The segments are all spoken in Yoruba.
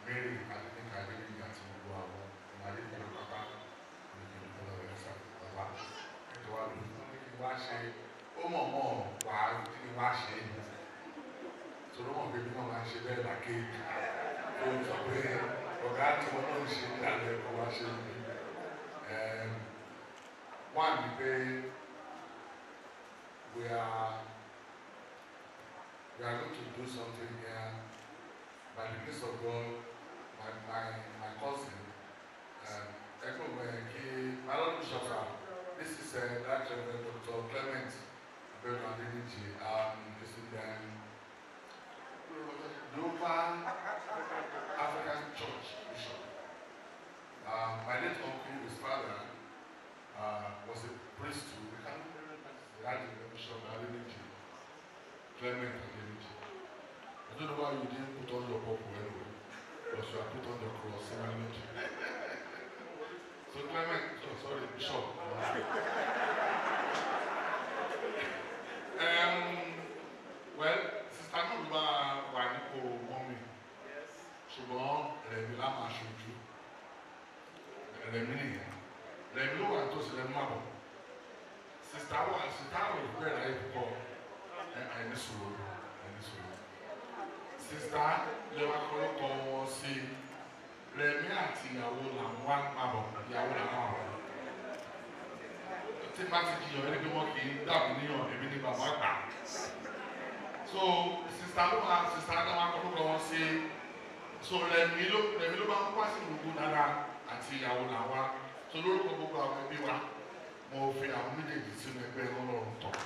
Mary Adéníkà Adéníkà àti gbogbo àwọn ọmọ Adéníkà pápá ní ìlú Kọ́lá Ẹ̀sà bàbá ẹ̀tọ́ wa lò fún mi kí n wá ṣe ó mọ̀ mọ̀ wá kí n wá ṣe é sọ̀rọ̀ mọ̀ pé bí wọ́n máa ń ṣe bẹ́ẹ̀ làkè ó ń sọ pé ọ̀gá tí wọ́n náà ń ṣe ní alẹ́ ẹ̀kọ́ wá ṣe ní wọ́n á ní pé we are we are going to do something here by the grace of God my my my cousin ẹgbẹ́ ògbẹ́ kí malọ́dún ṣọ́fà this is uh, that Reverend Dr. Clement Abẹ́rẹ́ Adéníjì um, this is um, Global African Church Bishop. Um, my late uncle, his father, uh, was a priest too. We can't remember the had the Bishop Adéníjì, Clement Adéníjì. I don't know why you didn't put on your purple anyway, but you have put on the cross in Adéníjì. So Clement, oh, sorry, Bishop. um, well, sister náà ló máa wà nípò mọ́mì ṣùgbọ́n rẹ̀mí lá máa ṣojú rẹ̀mí nìyẹn rẹ̀mí ló wà tó sì rẹ̀mí máa bọ̀ sista wà sista wà ìbúrẹ̀ láyé púpọ̀ ẹni sòrò ẹni sòrò sista lè wá kọ́lọ́kọ́ wọn sí rẹ̀mí àti ìyàwó làwọn wá máa bọ̀ ìyàwó làwọn wà bọ̀ tí bá ti jiyàn ẹni pé wọn kì í dàbí níyàn èmi ní bàbá gbà so sista ló máa sista náà máa kọ́kọ́ wọn sí so rẹmi ló rẹmi ló máa ń wá sí gbogbo dára àti ìyàwó làwa so lórúkọ gbogbo àwọn ẹbí wa mo fi àwọn méjèèjì sínú ẹgbẹ́ ọlọ́run tọ̀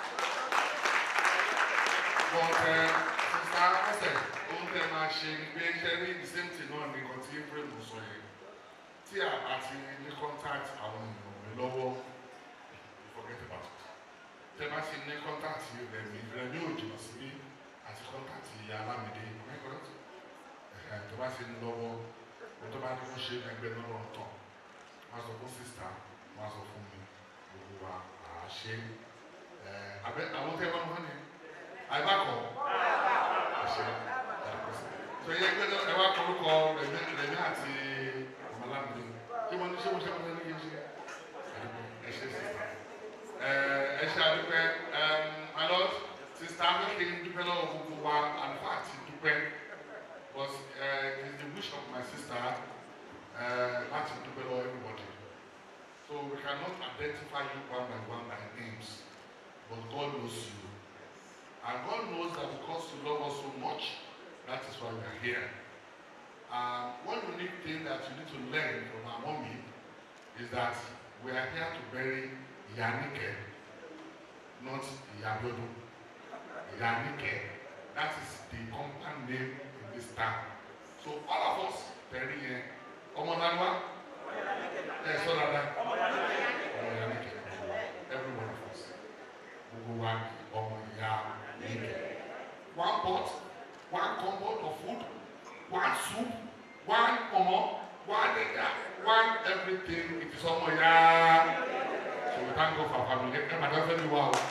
bọ́ọ̀tẹ sista ẹsẹ̀ ohun tẹ máa ṣe ni pé ṣe ní the same thing náà ní nǹkan tí Ephraim sọ yẹn tí a bá ti ní contact àwọn èèyàn mi lọ́wọ́ forget about it. Tẹ́ bá ti ní kọ́ńtàtì rẹ̀ mi rẹ̀ ní òjò síbí àti kọ́ńtàtì ìyá Alámìdé mẹ́kọ̀ọ́tì. Tó bá ti ní lọ́wọ́ o tó bá ní kó ṣe ẹgbẹ́ lọ́rọ̀ tán. Wọ́n á sọ fún sísá, wọ́n á sọ fún mi, gbogbo wa à á ṣe. Àbẹ àwọn tẹ́ ẹ bá mọ́ ni àìbákọ̀ àṣẹ tó yẹ gbẹ́dọ̀ ẹ wá kọ́rúkọ rẹ̀mí àti ọmọ Alámìdé. Ṣé wọ́n ní ṣé wọ́n ṣe wọ́n ní yé ṣe? Ẹ ṣe sísá ẹ ṣe àdúpẹ́ my lord sista akéèké dúpẹ́ lọ́wọ́ gbogbo wa and fact dúpẹ́ but uh, it is the wish of my sister uh, láti dúpẹ́ lọ́wọ́ everybody so we cannot identify you one by one by names but God knows you and God knows that because you love us so much that is why we are here and one unique thing that you need to learn from our mommy is that we are here to bury Yanike, not Yabodo. Yanike. That is the compound name in this town. So all of us, Perry, Ọmọ Nanwa, ẹ sọ dada, Ọmọ Yanike, every one of us. Gbogbo wa ni ọmọ Yanike. One pot, one compound of food, one soup, one ọmọ, one ẹja, one everything. It is ọmọ Yanike. So we thank God for our family. Ẹ máa dáfẹ́ mi wá o.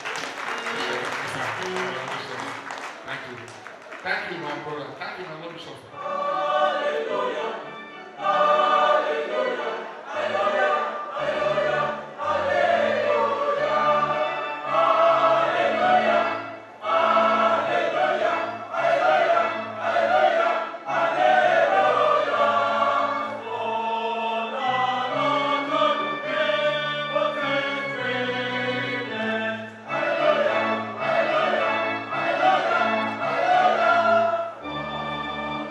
Thank you. Thank you, my brother. Thank you, my Lord Bishop. Hallelujah.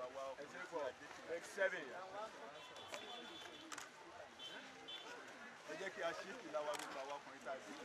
ẹ jẹ́ kí a ṣí ìlà wa gbogbo àwọn ọkùnrin tá a bí.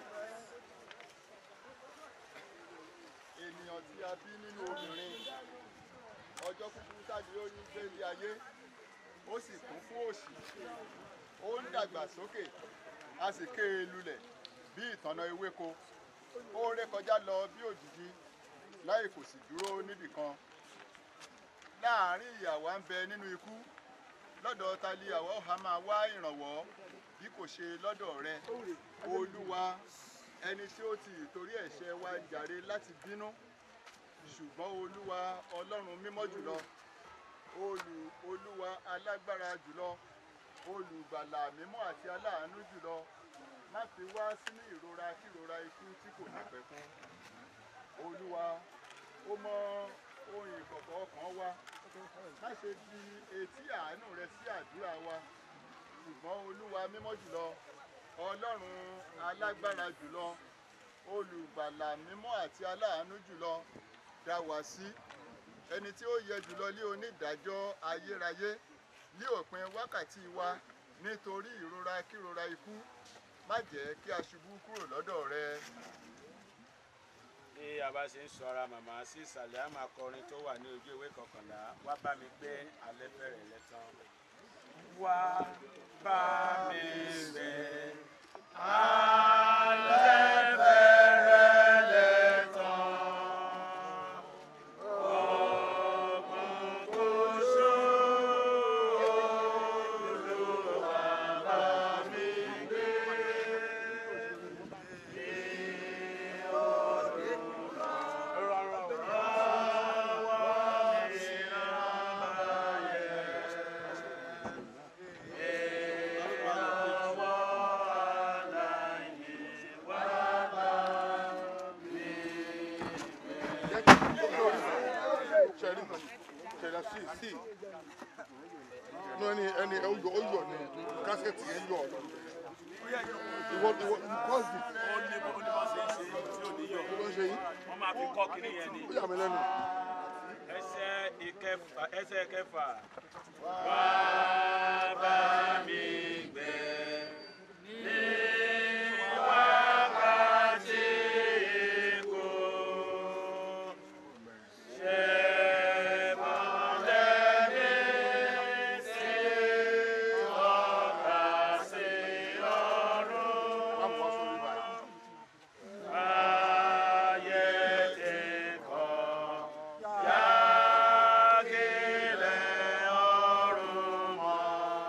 ènìyàn tí a bí nínú obìnrin ọjọ́ kúkúrú tàbí oyún gbé ilé ayé ó sì kún fún òṣì ó ń dàgbà sókè a sì ké e lulẹ̀ bí ìtànná ewéko ó ń rékọjá lọ bí òjìji láì kò sì dúró níbì kan láàárín ìyàwó ń bẹ nínú ikú lọ́dọ̀ ta ni àwa ọ̀há máa wá ìrànwọ́ bí kò ṣe lọ́dọ̀ rẹ olúwa ẹni tí ó ti ìtorí ẹ̀ṣẹ̀ wa jàre láti bínú ṣùgbọ́n olúwa ọlọ́run mímọ́ jùlọ olù olúwa alágbára jùlọ olùgbàlà mímọ́ àti aláàánú jùlọ má fi wá sínú ìrora kírora ikú tí kò ní pẹ̀kun olúwa ó mọ ohun ìkọ̀kọ̀ ọkàn wa má ṣe di etí àánú rẹ sí àdúrà wa ṣùgbọ́n olúwa mímọ́ jùlọ ọlọ́run alágbára jùlọ olùgbàlà mímọ́ àti aláàánú jùlọ dá wa sí ẹni tí ó yẹ jùlọ lé onídàájọ́ ayérayé ní òpin wákàtí wa nítorí ìrora kírora ikú má jẹ́ kí a ṣubú kúrò lọ́dọ̀ rẹ. bí a bá ṣe ń sọ ara màmá sí ìsàlẹ̀ àmà kọrin tó wà ní ojú ìwé kọkànlá wá bá mi gbé alẹ́ bẹ̀rẹ̀ lẹ́tàn. wá bá mi gbé alẹ́ bẹ̀rẹ̀ lẹ́tàn. Òkùnkùn ṣú, Olúwa bá mi gbé. Ṣẹ̀rí ṣẹ̀dá sí sí. Ní ẹni ẹni ẹ ó yọ ó yọ ní kásẹ̀tì yẹn yọ ọ̀dọ̀. Ìwọ ìwọ kọ́ọ̀sì ó ní bó ní bó ṣe ń ṣe tí ò ní yọ ló ń ṣe yín. wọ́n máa fi kọ́ kiri yẹn ni Ó yà mí lẹ́nu. ẹsẹ̀ ìkẹfà ẹsẹ̀ kẹfà. wá bá mi gbé ní wákàtí ikú ṣe mọ́lẹ̀ mi sí ọ̀gá sí ọ̀run. Má bọ̀ sórí báyìí. Ayé ti kọ̀ yágilẹ̀ ọ̀run mọ́.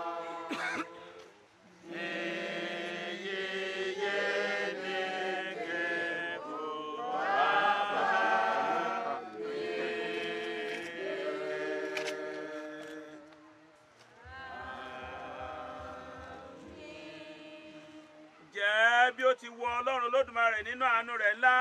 Ìyíyé ní kébù bàbá mi. Jẹ́ bí ó ti wọ Ọlọ́run Olódùmarè nínú àánú rẹ̀ ńlá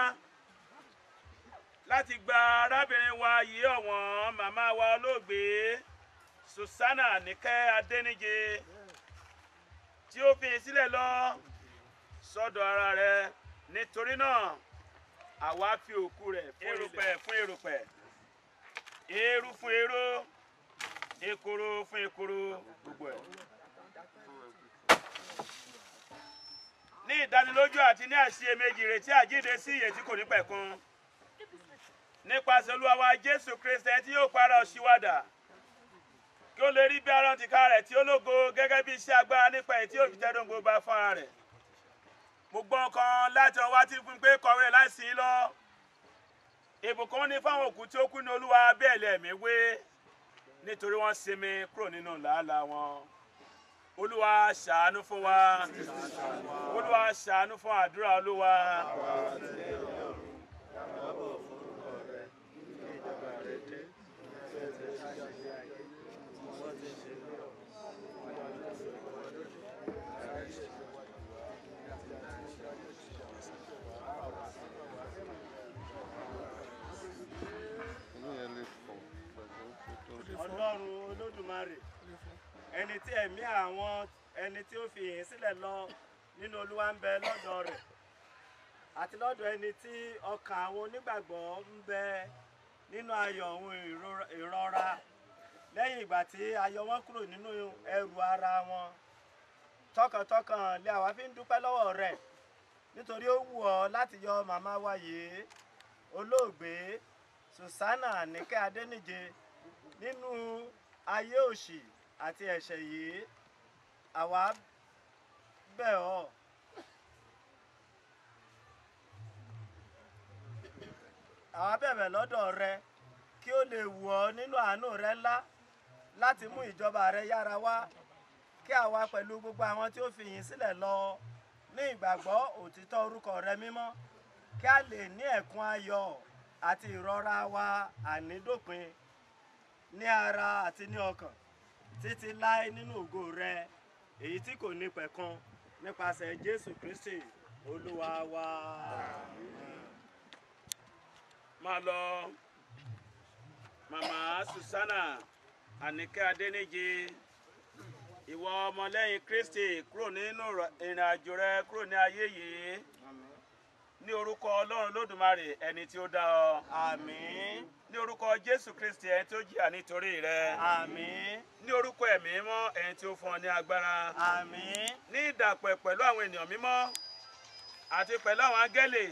láti gba arábìnrin wa yìí ọ̀wọ́n màmá wa olóògbé Susanna Níkẹ́ Adéníje tí ó fi sílẹ̀ lọ sọ́dọ̀ ara rẹ̀ nítorí náà àwa fi òkú rẹ̀ erùpẹ̀ fún erùpẹ̀ eérú fún eérú ekoro fún ekoro gbogbo ẹ̀. ní ìdánilójú àti ní àṣeyèméjì ìrètí àjíǹde sí ìyè tí kò ní pẹ̀kun nípasẹ̀ olúwa wa jésù kristi tí yóò para òṣìwádà kí ó lè rí bí arán tìka rẹ̀ tí ó lógo gẹ́gẹ́ bí iṣẹ́ agbára nípa èyí tí yóò fi tẹ́dùn gbogbo bá fún ara rẹ̀ mo gbọ́ nǹkan láti ọwọ́ tí fún pé kọ̀wé rẹ̀ láìsí lọ ìbùkún ní fáwọn òkú tí ó kú ní olúwa bẹ́ẹ̀ lẹ́ẹ̀mí wé nítorí wọ́n sinmi kúrò nínú làálàá wọn olúwa ṣàánú fún wa olúwa ṣàánú fún àdúrà olúwa. Inú yẹn lè fọ̀ pẹ̀lú pẹ̀lú. ọlọ́run olódùmarè ẹni tí ẹ̀mí àwọn ẹni tí ó fi ìyìn sílẹ̀ lọ nínú olúwa ń bẹ lọ́dọ̀ rẹ̀ àti lọ́dọ̀ ẹni tí ọkàn àwọn onígbàgbọ́ ń bẹ nínú ayọ̀ ohun ìrora lẹ́yìn ìgbà tí a yọ wọ́n kúrò nínú ẹrù ara wọn tọkàntọkàn lé àwa fi ń dúpẹ́ lọ́wọ́ rẹ̀ nítorí ó wù ọ́ láti yọ màmá wa yìí olóògbé Susanna Àníkẹ́ Adéníje nínú ayé òṣì àti ẹ̀ṣẹ̀ yìí àwa bẹ̀ ọ́ àwa bẹ̀bẹ̀ lọ́dọ̀ rẹ kí ó lè wù ọ́ nínú àánú rẹ ńlá láti mú ìjọba rẹ yára wá kí àwa pẹ̀lú gbogbo àwọn tí ó fi yìn sílẹ̀ lọ ní ìgbàgbọ́ òtítọ́ orúkọ rẹ mímọ́ kí a lè ní ẹ̀kún ayọ̀ àti ìrọ̀ra wa ànídópin ní ara àti ní ọkàn títí láé nínú ògo rẹ èyí tí kò ní pẹ̀kun nípasẹ̀ Jésù Kristi Olúwa wa. máa lọ màmá Susanna Àníkẹ́ Adéníje ìwọ ọmọlẹ́yìn Kristi kúrò nínú ìrìn àjò rẹ kúrò ní ayé yìí ní orúkọ Ọlọ́run Lódùmarè ẹni tí ó dá ọ Àmín. ní orúkọ Jésù Kristi ẹni tí ó jìyà nítorí rẹ Àmín. ní orúkọ ẹ̀mí mímọ́ ẹni tí ó fún ọ ní agbára Àmín. ní ìdàpọ̀ pẹ̀lú àwọn ènìyàn mímọ́ àti pẹ̀lú àwọn áńgẹ́lì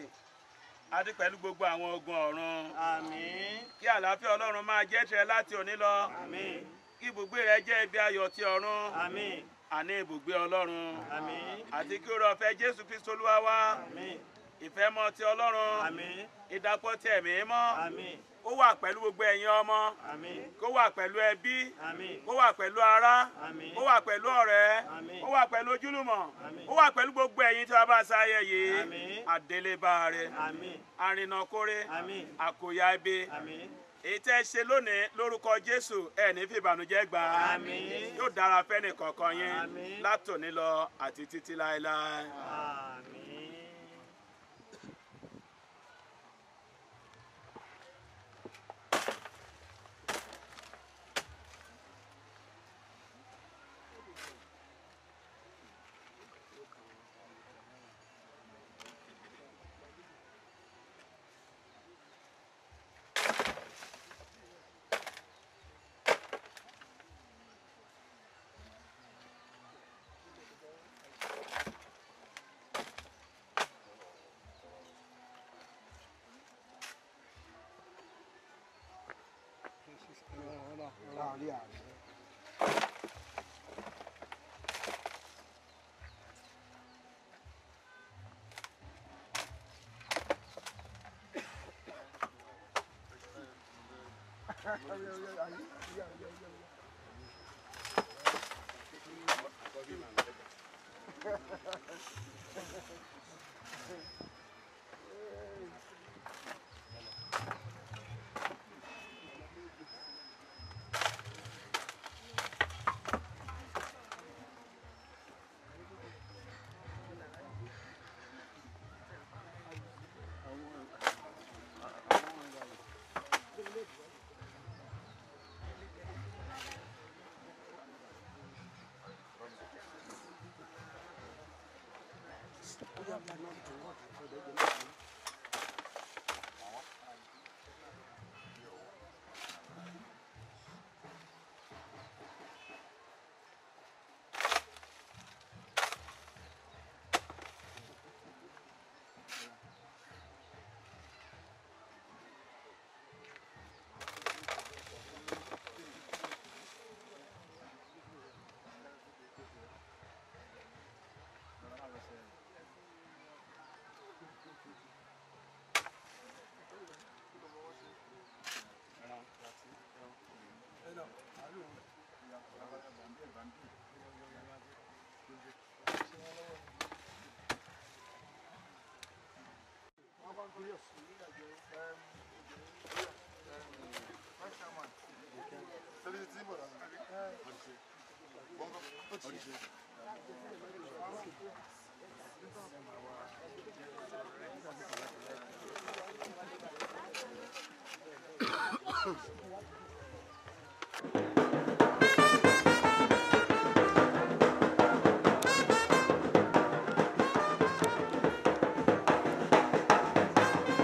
àti pẹ̀lú gbogbo àwọn ogun ọ̀run Àmín. kí àlàáfíà Ọlọ́run máa jẹ́ tirẹ̀ láti òní lọ Àmín. kí ibùgbé rẹ jẹ́ ibi ayọ̀ ti ọ̀run Àmín. àní ibùgbé Ọlọ́run Àmín. àti kí oore ọ̀fẹ́ Jésù Kristo Olúwa wá Àmín. ìfẹ́ mọ́ ti Ọlọ́run Àmín. ìdàpọ̀ ti ẹ̀mí mọ́ Àmín. ó wà pẹ̀lú gbogbo ẹ̀yin ọmọ Àmín. kó wà pẹ̀lú ẹbí Àmín. kó wà pẹ̀lú ará Àmín. ó wà pẹ̀lú ọ̀rẹ́ Àmín. ó wà pẹ̀lú ojúlùmọ̀ Àmín. ó wà pẹ̀lú gbogbo ẹ̀yin tí wọ́n bá sáyẹ yìí Àmín. àdélébáre Àmín. àrìnàkórè Àmín. àkòyà ibi Àmín. èyí tẹ́ ẹ ṣe lónìí lórúkọ Jésù ẹ ní fi ìbànújẹ́ gbà á Àmín. yóò dára fẹ́ni kọ̀ọ̀kan yín Àmín. látòní lọ àti títí láéláé. Àmín.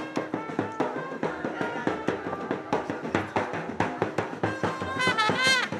Thank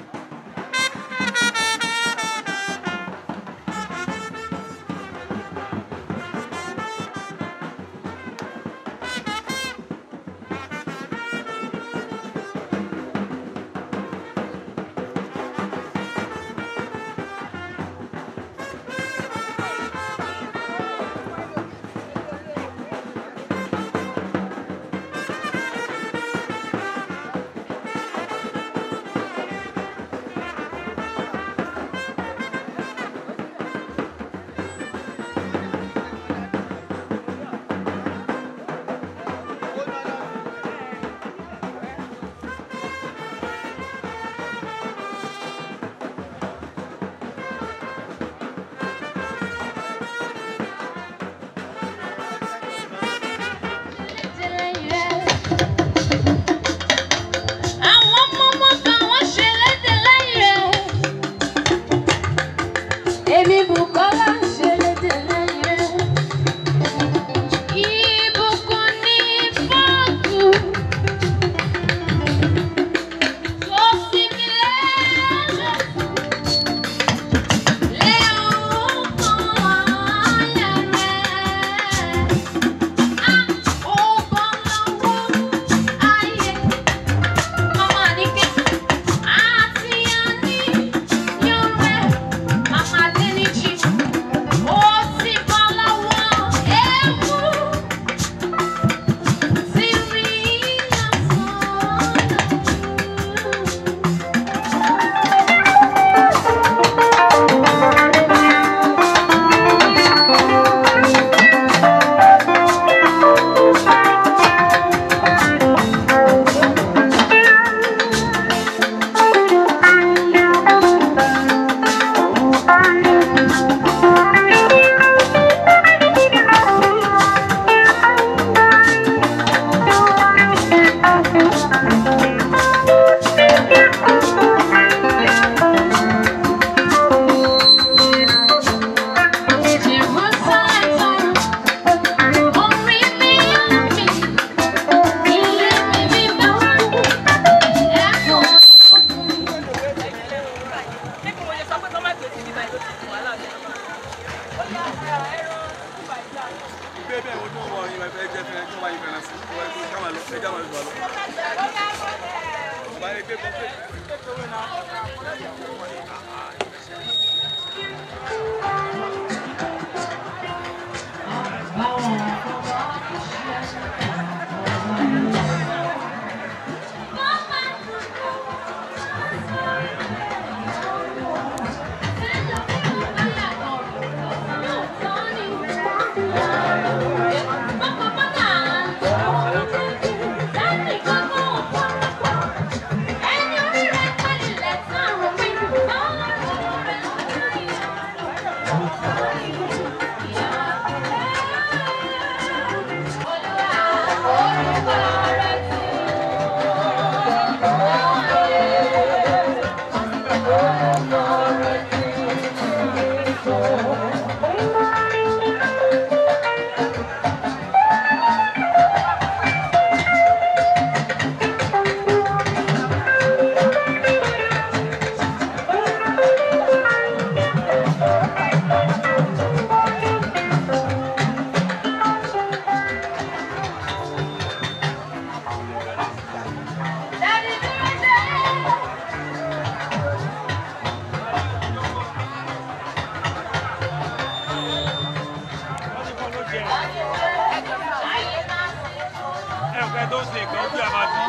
tó ṣe nǹkan bí a máa bí.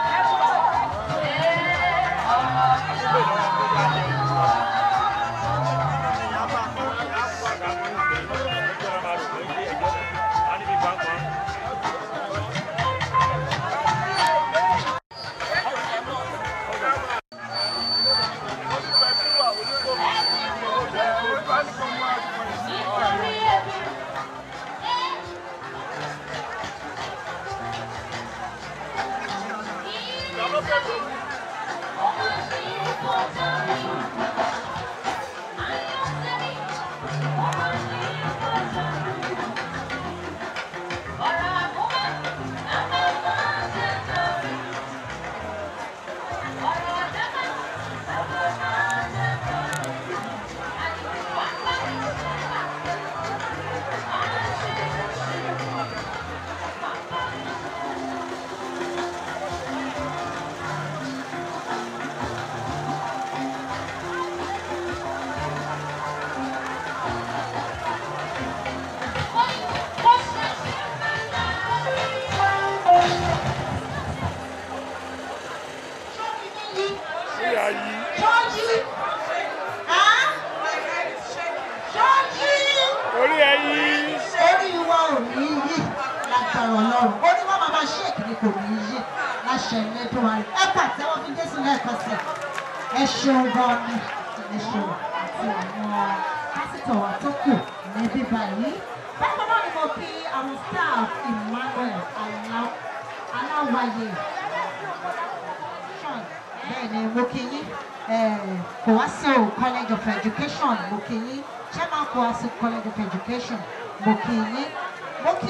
Ṣọ́ọ̀ṣì. Ṣọ́ọ̀ṣì. orí ẹ yí. Orí wa ò ní yí lágbára Ọlọ́run. Orí wa máa máa ṣéèkì ni kò ní yí láṣẹ ẹlẹ́dùn wa. Ẹ pàtẹ́wọ́ fi Jésù lẹ́ẹ̀kan sí. Ẹ ṣeun gan ni. Ẹ ṣeun àti àwọn pásítọ̀ wa tó kù níbí báyìí. Bákan náà ni mo kí àwọn staff Emmanuel Alá- Aláwáyé bẹ́ẹ̀ ni mo kí yín Kowaso College of Education mo kí yín Chairman Kowaso College of Education mo kí yín mo kí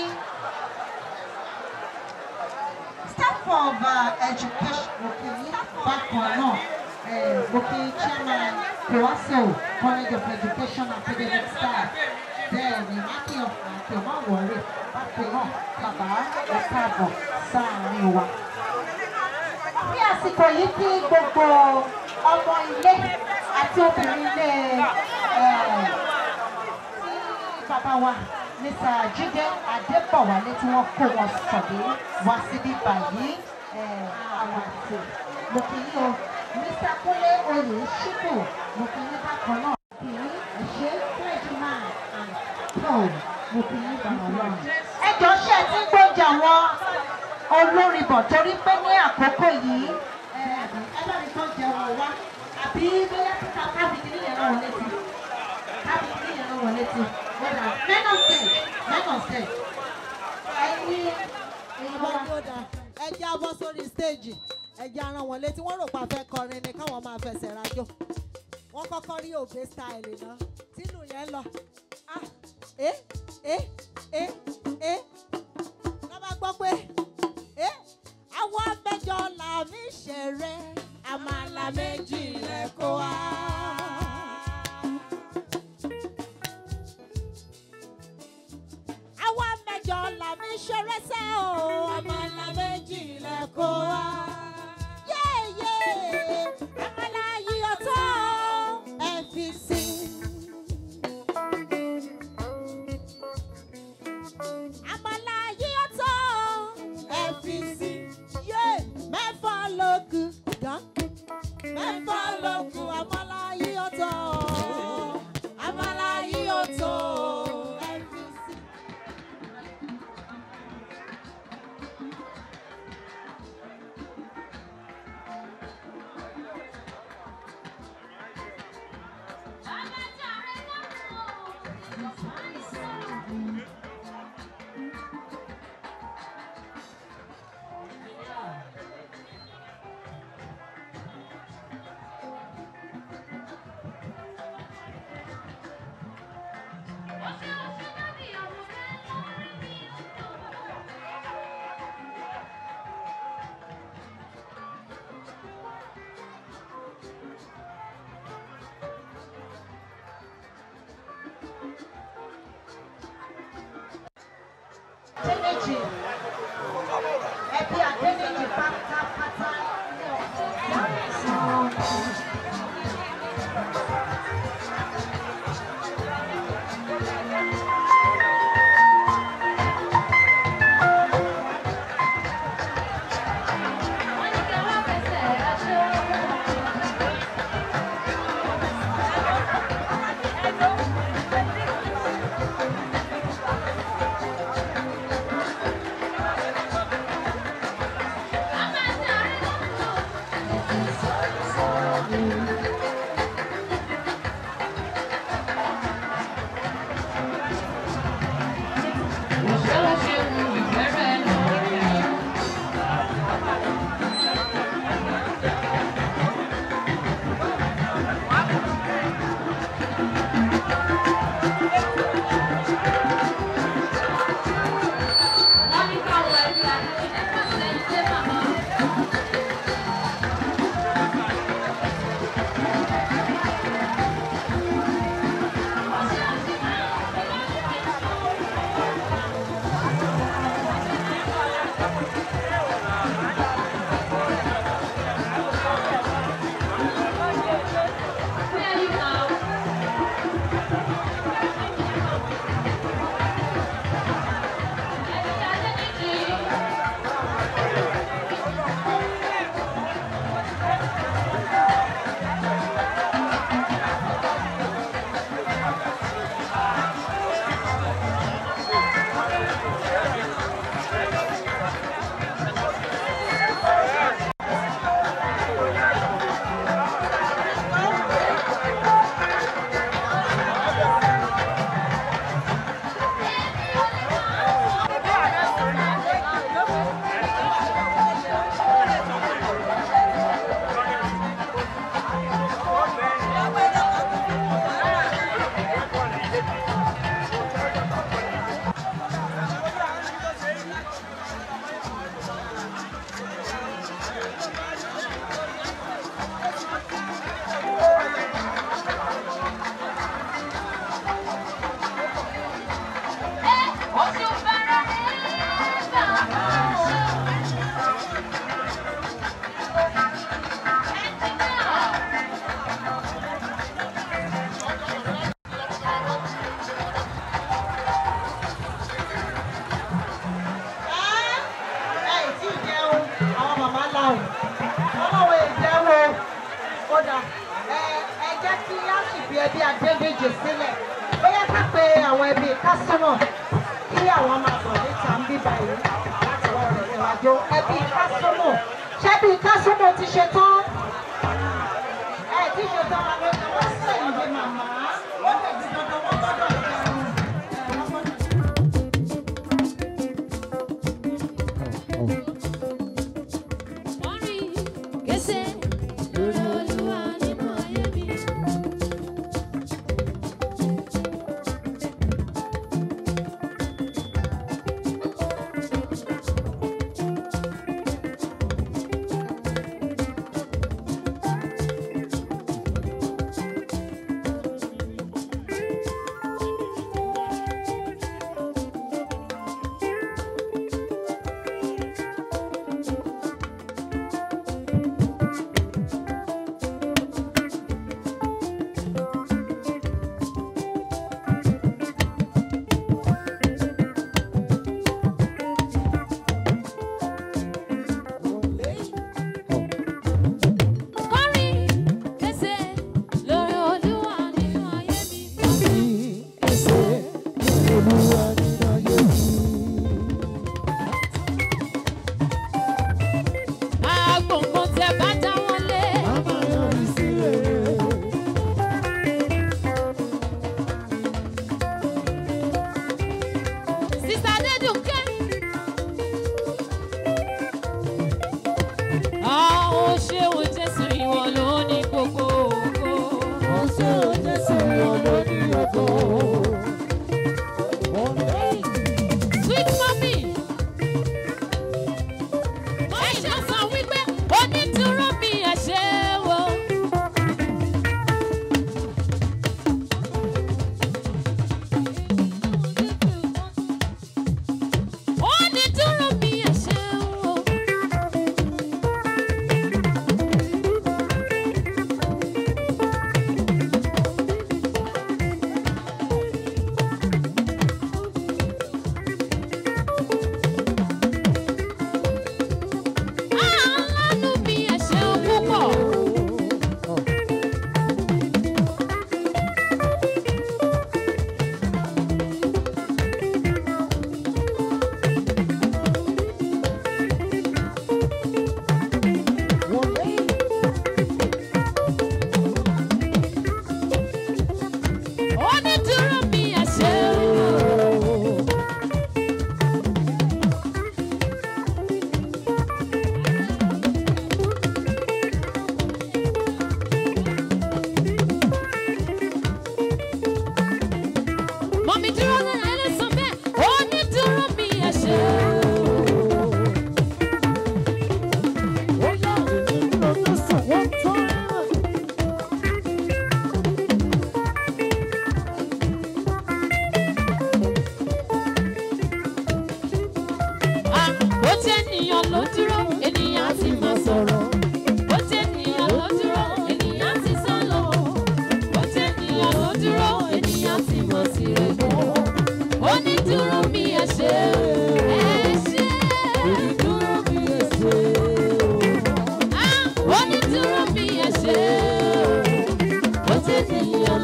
staff of uh, education mo kí yín bákan náà eh, mo kí Chairman Kowaso College of Education academic staff bẹ́ẹ̀ ni mákì ọ̀fun àti ọmọ àwọ̀rẹ́ bákan náà bàbá ẹ̀ka àbọ̀ sáàárín wa ní àsìkò yìí kí gbogbo ọmọ ilé àti obìnrin ilé eh, tí bàbá wa mr jíde adébọ̀wálé tí wọ́n kó wọn sọ̀dé wá síbí báyìí eh, àwọn àti mo kì í o mr kúnlé oyè ṣíkù mo kì í bákan náà kì í ẹ̀ṣẹ́ clergyman and paul mo kì í bàbá lọ́rùn. ẹ jọ ṣe ẹ ti ń gbọ́jà wọn olórin bọ̀ torí pé ní àkókò yìí ẹ bá mi kàn jẹun wá àbí bóyá kíkà kábìkì níyẹn náà wọlé ti kábìkì níyẹn náà wọlé ti wọ́dà men on stage men on stage ẹ̀yin ẹ̀yin bá wọ́n tó dà ẹ jẹ́ á bọ́ sórí stéèjì ẹ jẹ́ á rán wọn létí wọ́n rò pa fẹ́ kọrin ni káwọn máa fẹsẹ̀ rajò wọ́n kọ́kọ́ rí òbí style náà tínú yẹn lọ ah eh eh eh eh ká bá gbọ́ pé eh àwọn mẹ́jọ là mí ṣeré àmàlà méjì rẹ̀ kó wá. àwa mẹ́jọ là mí ṣeré sẹ́ o àmàlà méjì lẹ kó wá. yé Adédèjì ẹbí Adédèjì pátápátá ní ọ̀sán. ẹ ẹ tí ì jẹun àwọn màmá la o ọlọ́wọ́ ìjẹun o kódà ẹ ẹ jẹ́ kí á sì fi ẹbí Adédèjì sílẹ̀ bóyá ká pe àwọn ẹbí kásánà kí àwọn máa bọ̀ níta ń bíbá yìí láti wọ́n rẹ̀ níwájú ẹbí kásánà ṣẹ́bí kásánà ti ṣe tán ẹ ti ṣe tán àwọn ọmọ wọn sẹ́yìn bí màmá wọ́n lè di dandan wọ́n gbọ́dọ̀ jẹun ẹ wọ́n gbọ́dọ̀. Thank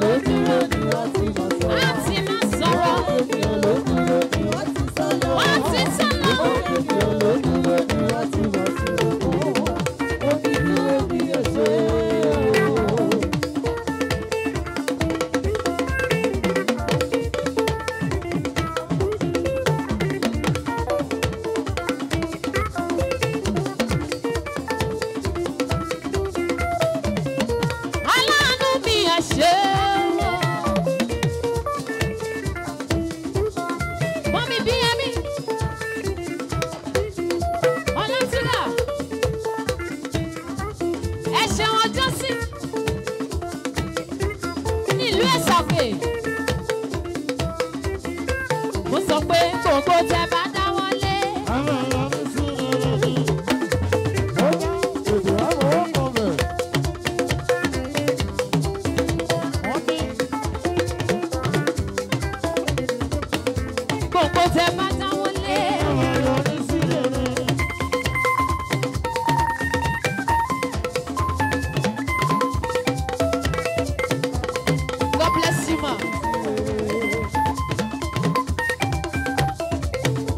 ló dúró ni wọ́n ti mọ̀ sọ̀rọ̀. á ti máa sọ̀rọ̀. ènìyàn ló dúró ni wọ́n ti sọ lọ. wọ́n ti sọ́nà. ènìyàn ló dúró ni wọ́n ti mọ̀ sọ̀rọ̀. ó fi dúró bí ó ṣe o. aláàánú mi ẹ̀ ṣe o. mọ́mí bí ẹ̀mí. ọlọ́tìrà. ẹ ṣeun ọjọ́ sí. nílùú ẹ̀sàkè. mo sọ pé gbogbo tẹ bá dáwọ́ lé. àwọn ọ̀rọ̀ mi sí rere ni. ó yá òjò àwọn ọkọ rẹ̀. wọ́n ní gbogbo tẹ bá dáwọ́ lé. àwọn ọ̀rọ̀ mi sí rere ni. God bless you ma.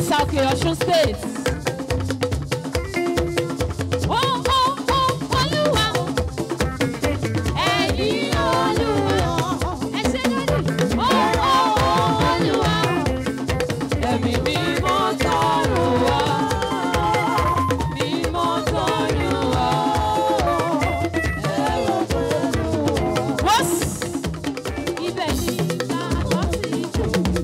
ìjẹ̀ṣà òkè ọ̀ṣun state. ó ó ó olúwa ẹ̀yin olúwa ẹ ṣe lónìí ó ó ó olúwa ẹ̀mí mímọ́ tọrọ wá mímọ́ tọrọ wá ẹ̀rọ tọrọ wá. ibẹ̀ ni ìgbàgbọ́ ti jù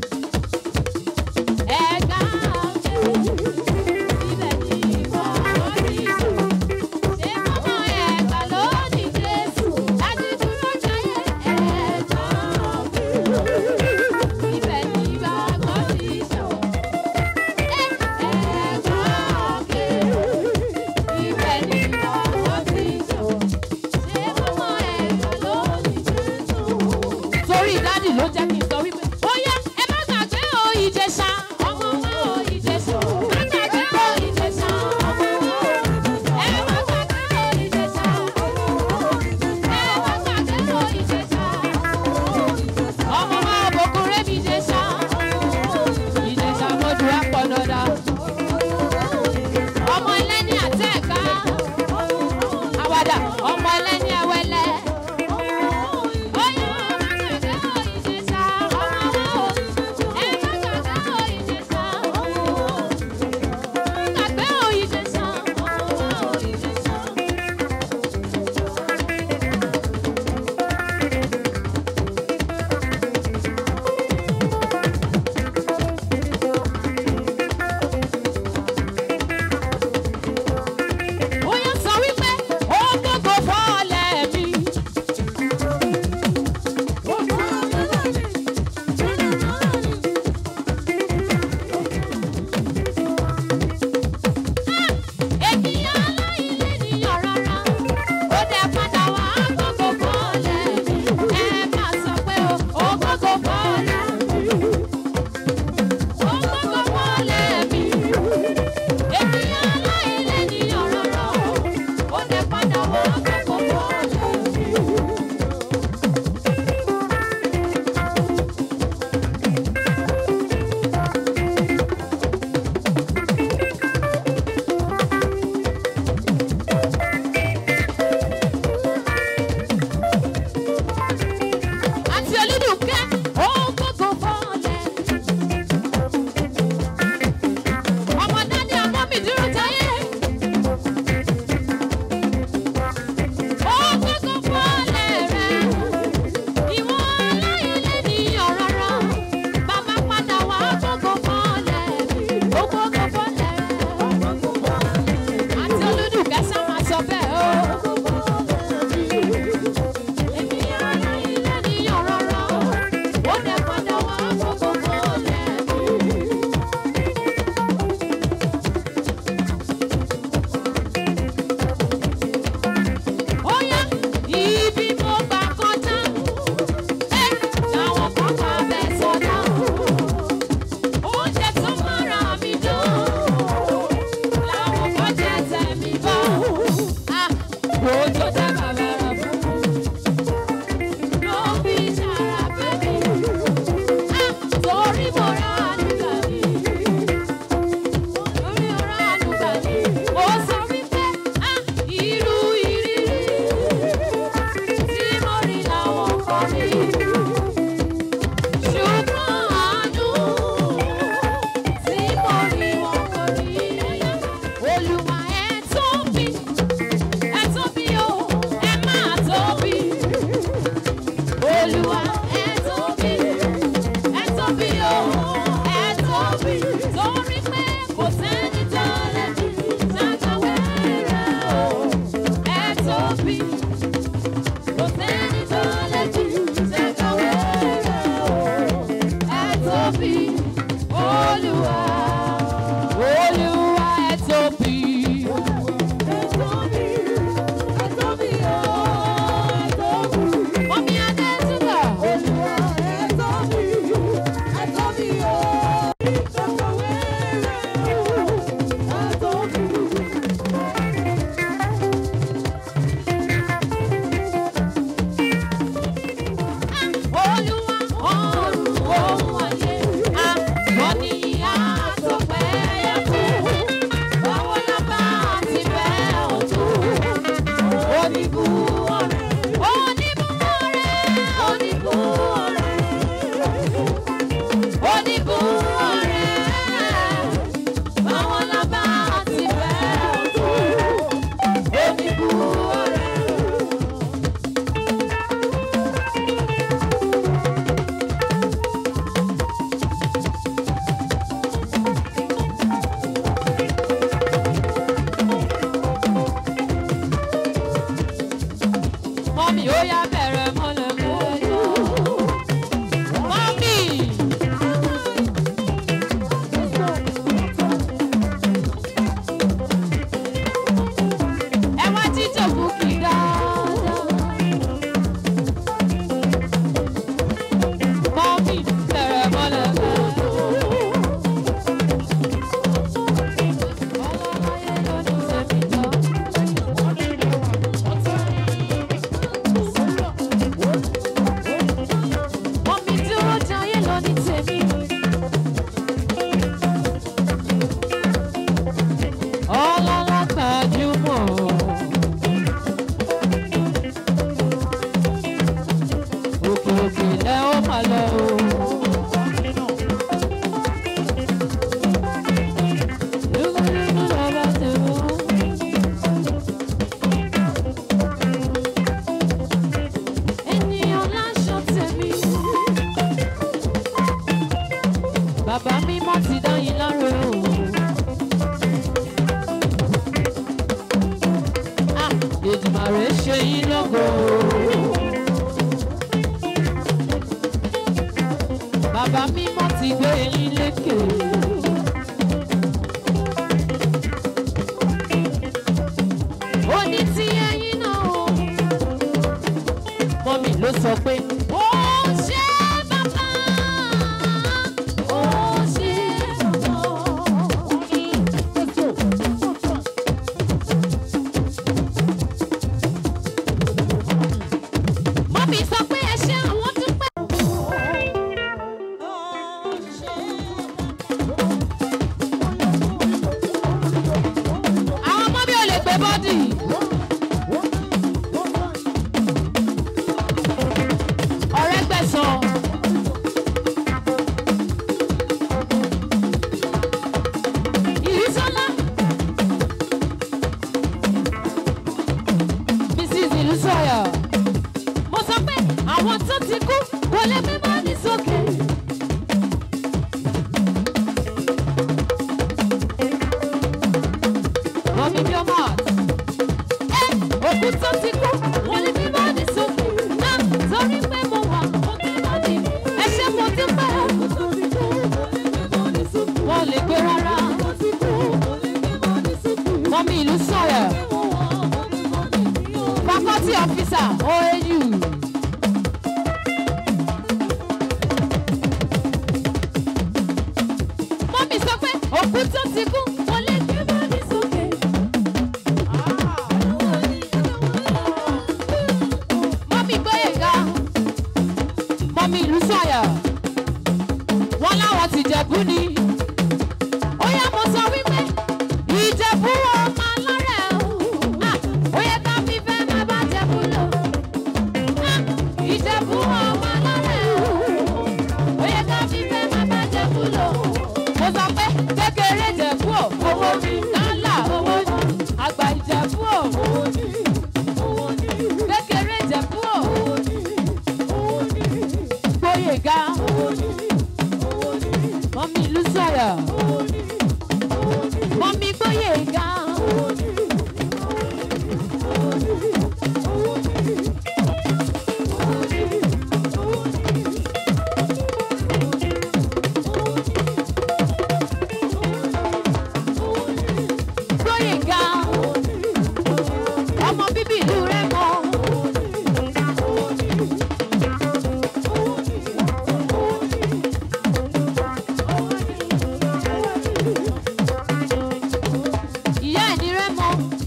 ẹ̀ka ọ̀kẹ́ ibẹ̀ ni ìgbàgbọ́ ti jù ṣé mọ́mọ́ ẹ̀ka lónìí jésù láti dúró jayé ẹ̀ka ọ̀kẹ́ ibẹ̀ ni ìgbàgbọ́ ti jù ẹ̀ka ọ̀kẹ́ ibẹ̀ ni ìgbàgbọ́ ti jù ṣé mọ́mọ́ ẹ̀ka lónìí jésù torí dádì ló jẹ́ kí n sọ wípé ó yá ẹ má gbàgbé o ìjẹsà ọmọ wa o ìjẹsà má gbàgbé o ìjẹsà ọmọ wa o ẹ má gbàgbé o ìjẹsà ẹ má gbàgbé o ìjẹsà ọmọ wa o bòkúrẹ́ mi ìjẹsà ìjẹsà mo dùn á pọ̀ dọ́dà ọmọ ẹlẹ́ni àtẹ̀ká àwàdà ọmọ ẹlẹ́ni ẹwẹ́lẹ́. lógo. Bàbá mímọ́ ti gbé yín lékè. Ó ní tí ẹyin náà o. Mọ́mì ló sọ pé. Ó ṣe bàbá. Ó ṣe bàbá. Mọ́mì sọ pé ẹ ṣe àwọn dúpẹ́. Àwọn ọmọ mi ò lè gbé bọ́dì. Ọ̀rẹ́ gbẹ̀sán. Ìrísọ́lá. Mrs. Ìlúsọ̀yọ̀. Mo sọ pé àwọn tó ti kú kò lè gbé bọ́dì sókè. Mọ̀mí bí ọmọ ẹ̀ òkú tó ti kú wọ́n lè gbé bọ́dì sókè. Náà torí pé mo wà ó gbé bọ́dì. Ẹ ṣe mo dúpẹ́. Wọ́n lè gbé rárá. Mọ̀mí ìlú sọ̀rọ̀. Faculty officer OAU. Mọ́mí sọ pé òkú tó ti kú wọ́n lè gbé bọ́dì sókè. Mọ́mí Gbóyèga. Mọ́mí ìlú sọ̀yọ̀. Wọ́n láwọn ti jẹ̀bú ni. Ó yá mo sọ wípé ìjẹ̀bú ọmọ alárẹ̀ o. Ah, Ó yẹ ká fi fẹ́ máa bá jẹ̀bú lò. Ah, Ìjẹ̀bú ọmọ alárẹ̀ o. Ó yẹ ká fi fẹ́ máa bá jẹ̀bú lò. Mo sọ pé kékeré jẹ̀bú ò owó ni. Lálà owó ni. Àgbà ìjẹ̀bú ò owó ni. Kékeré jẹ̀bú ò owó ni. Gbóyèga. Mọ́mí ìlú sọ̀rọ̀. Mọ́mí Gbóyèga. Gbóyèga. Ọmọ bíbí ìlú rẹ̀ mọ́. Ìyá ẹ̀ ní rẹ̀ mọ́.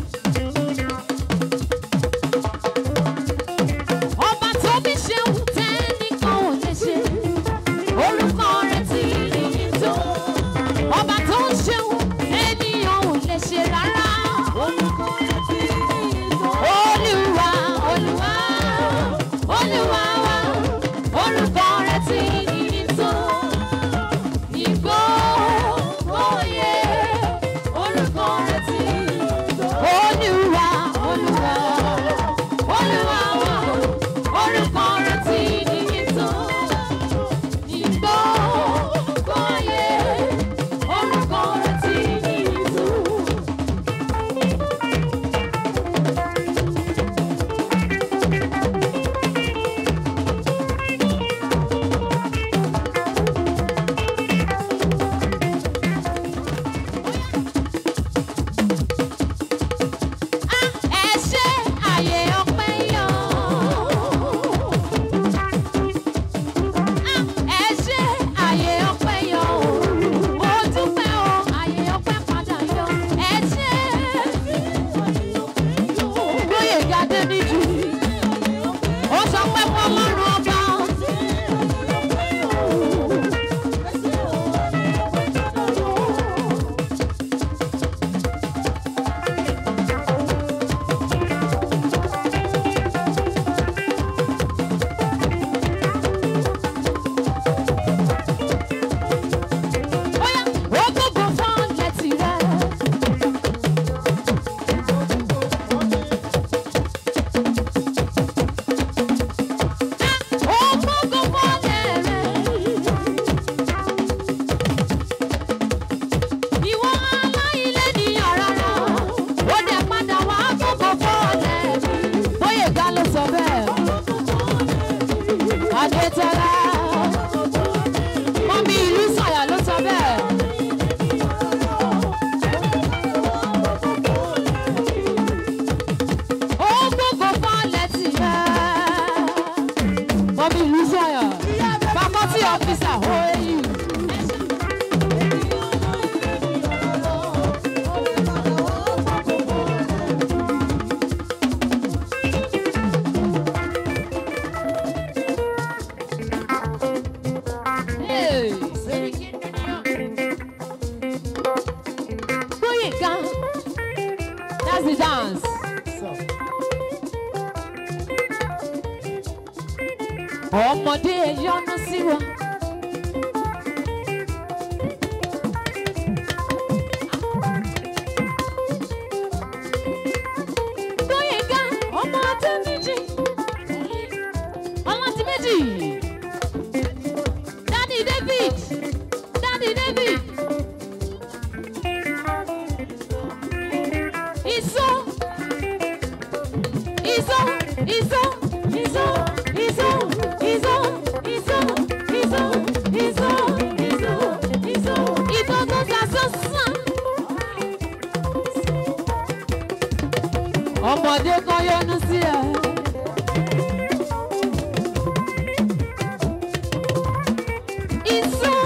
Ọba tó bí ṣeun tẹ́nìkan ò lè ṣe. Orúkọ rẹ̀ ti níyì tó. Ọba tó ń ṣeun ènìyàn ò lè ṣe rárá. Orúkọ rẹ̀ ti níyì tó. Olúwa Olúwa Olúwa wa. Orúkọ rẹ̀ ti níyì tó. Ìgbó oyè orúkọ rẹ̀ ti Olúwa Olúwa Olúwa wa orúkọ rẹ̀ ti níyì tó. Ìgbó oyè orúkọ That's the dance. Ọmọdé yọnu sí wa. Gbóyèga ọmọ ọdún méjì. Ọlọ́tí méjì. Daddy David. Daddy David. Iso. Iso. Iso. Iso. Iso. Iso. Iso. Iso. Iso. Iso. Iso. Iso tó ta sọ́sán. Ọmọdé kan yọnu sí ẹ. Iso.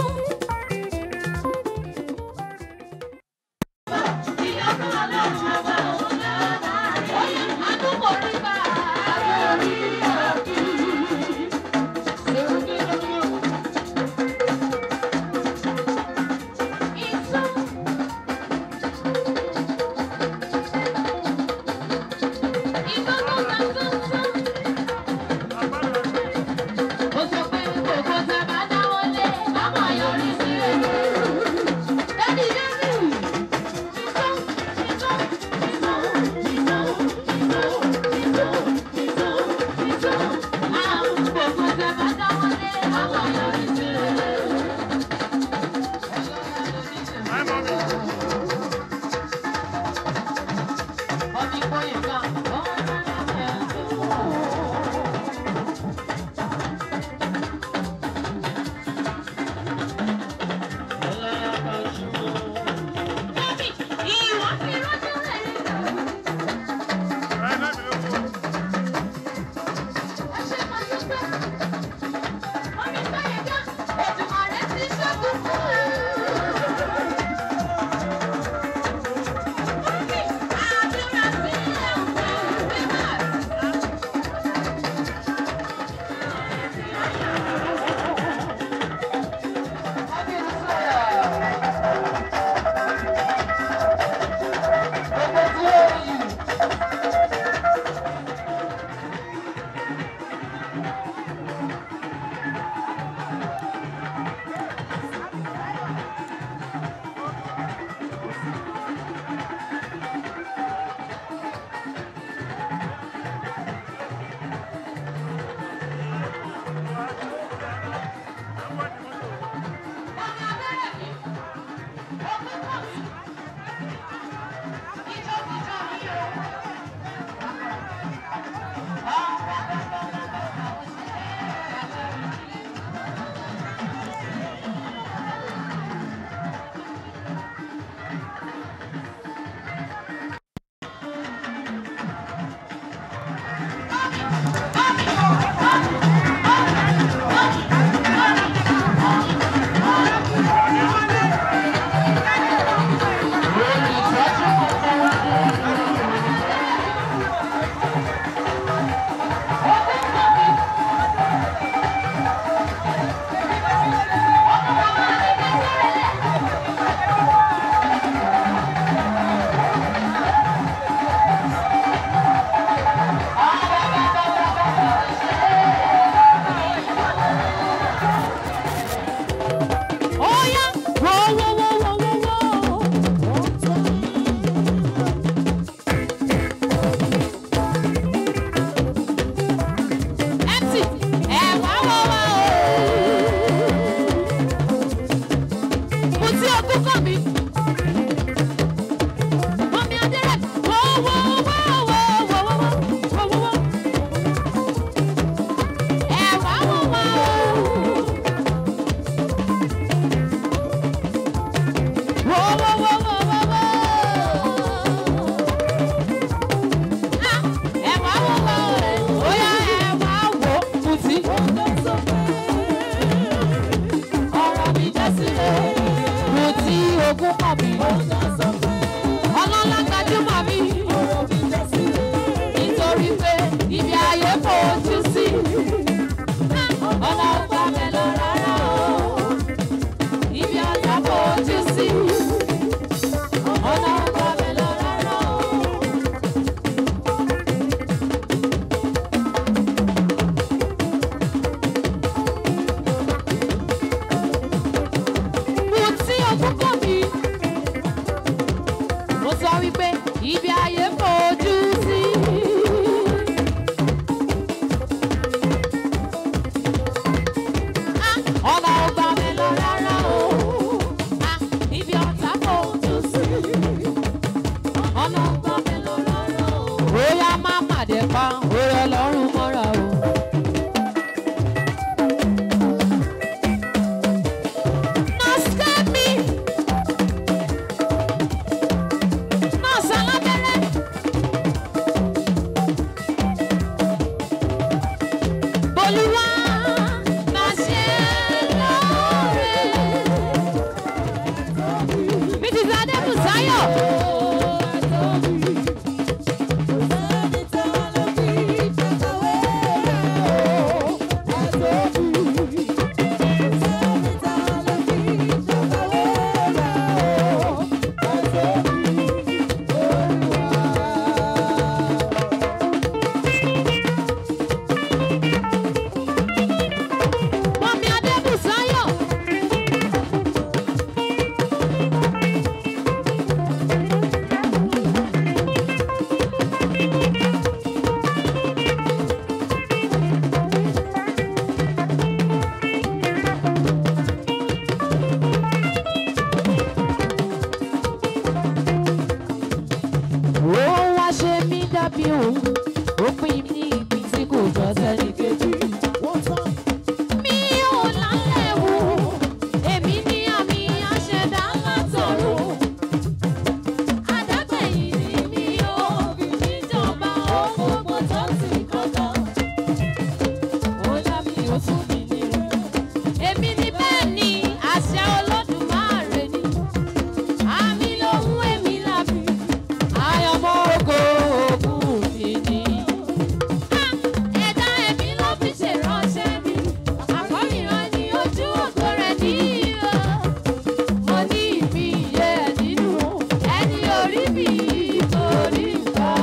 Adébùsáyọ̀. Mọ̀mí Adébùsáyọ̀. ó wá ṣe mí dàbí òun ó pín ní ìpín tí kò jọ sẹ́ni kejì. mi ò lálẹ́ wò èmi ní àmì àṣẹdá látọ̀run. àdágbẹ̀yìn ni mi ò níjọba ohun gbogbo tó ti kọ́kọ́. ó dàbí ó tún mi nírú. èmi ní bẹ́ẹ̀ ni àṣẹ olódùmarè ni. àmì lòun èmi làbí àyànmọ́ ògo ògùn mi ni. ẹ̀dá ẹ̀mí ló fi ṣèránṣẹ́ mi. àkọ́rìnrán ni ojú ògo rẹ̀ ní ìhà. mo ní ìmí iye ẹ̀ nínú ẹni orí mi orí nǹkan.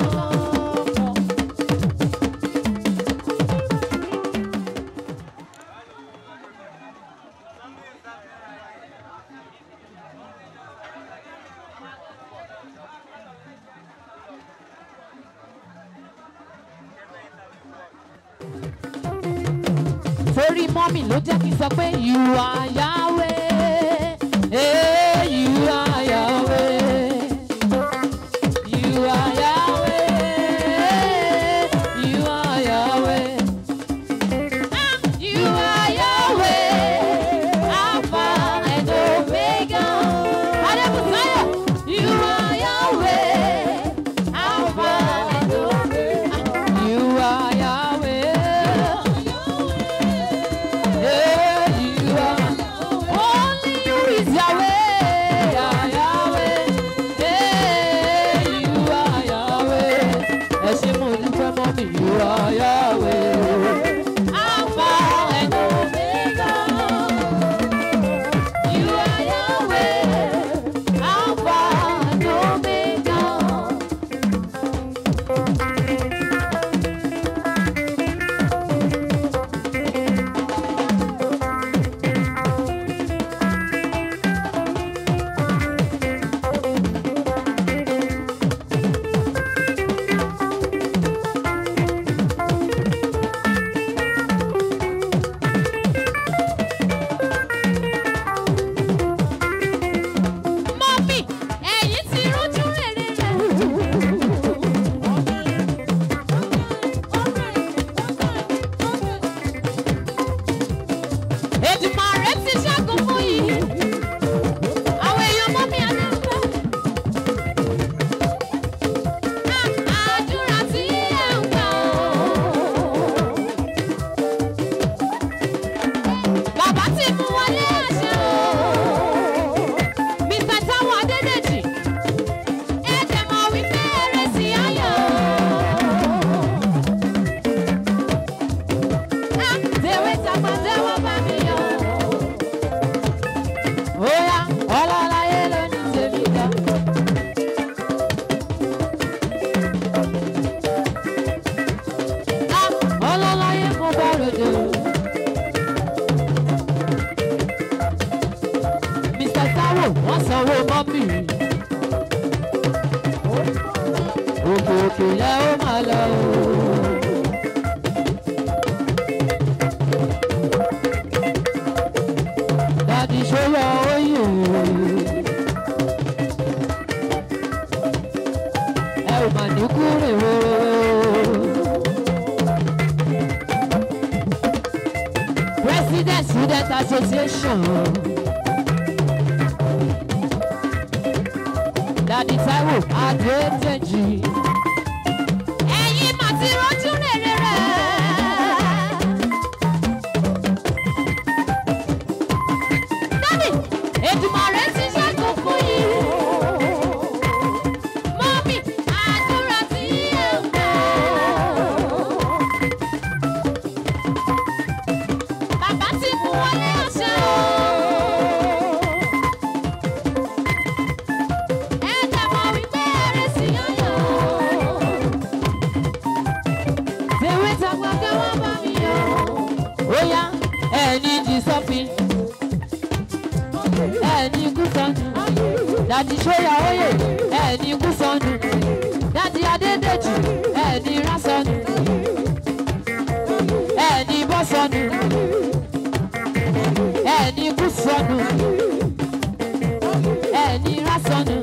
torí mọ́mì ló jẹ́ kí n sọ pé you are Yahweh, eh, you are Yahweh. You are Yahweh, you are Yahweh. Ah, you are Yahweh, Alpha and Omega. Adébùsáyọ̀, you are Yahweh, Alpha and Omega. You are Yahweh. Yeah, you are. Only you is Yahweh, ah, Yahweh. Yeah, you are Yahweh. Ẹ ṣé mo dúpẹ́ mọ́ mi, you are Yahweh. Alpha and Omega. You are Yahweh. Alpha and Omega. Mọ́mì, ẹ̀yin ti rójú rere rẹ̀. Èdùmàrè ti ṣẹ́gun fún yìí. Àwọn èèyàn mọ́mì Adéńgbé. Àdúrà tí ẹ̀ ń gbà ó. Bàbá ti mú wọlé àṣẹ o. Mr. Táwọn Adédèjì, ẹ dẹ̀ mọ̀ wípé eré sí ayọ̀. Á tèwé tàgbà tẹ́wọ́ bá mi yọ. Óyá, ọlọ́láyé ló ní tèmi dá. Á ọlọ́láyé mo bá ròde o. Mr. Taiwo wọ́n sanwó mọ́mì. Òkè òkè lẹ ó máa lọ o. Dàdí ṣọyọ oyè. Ẹ ò mà ní kúrè o. President Student Association. Dàdí Táíwò Adédèjì. Ẹ̀yin mà ti rójú rere rẹ̀. Dádì, Èdùmàrè ti ṣẹ́gun fún yín. dadi sóyà oyè ẹni kú sọnù dadi adédèjì ẹni rá sọnù ẹni bọ́ sọnù ẹni kú sọnù ẹni rá sọnù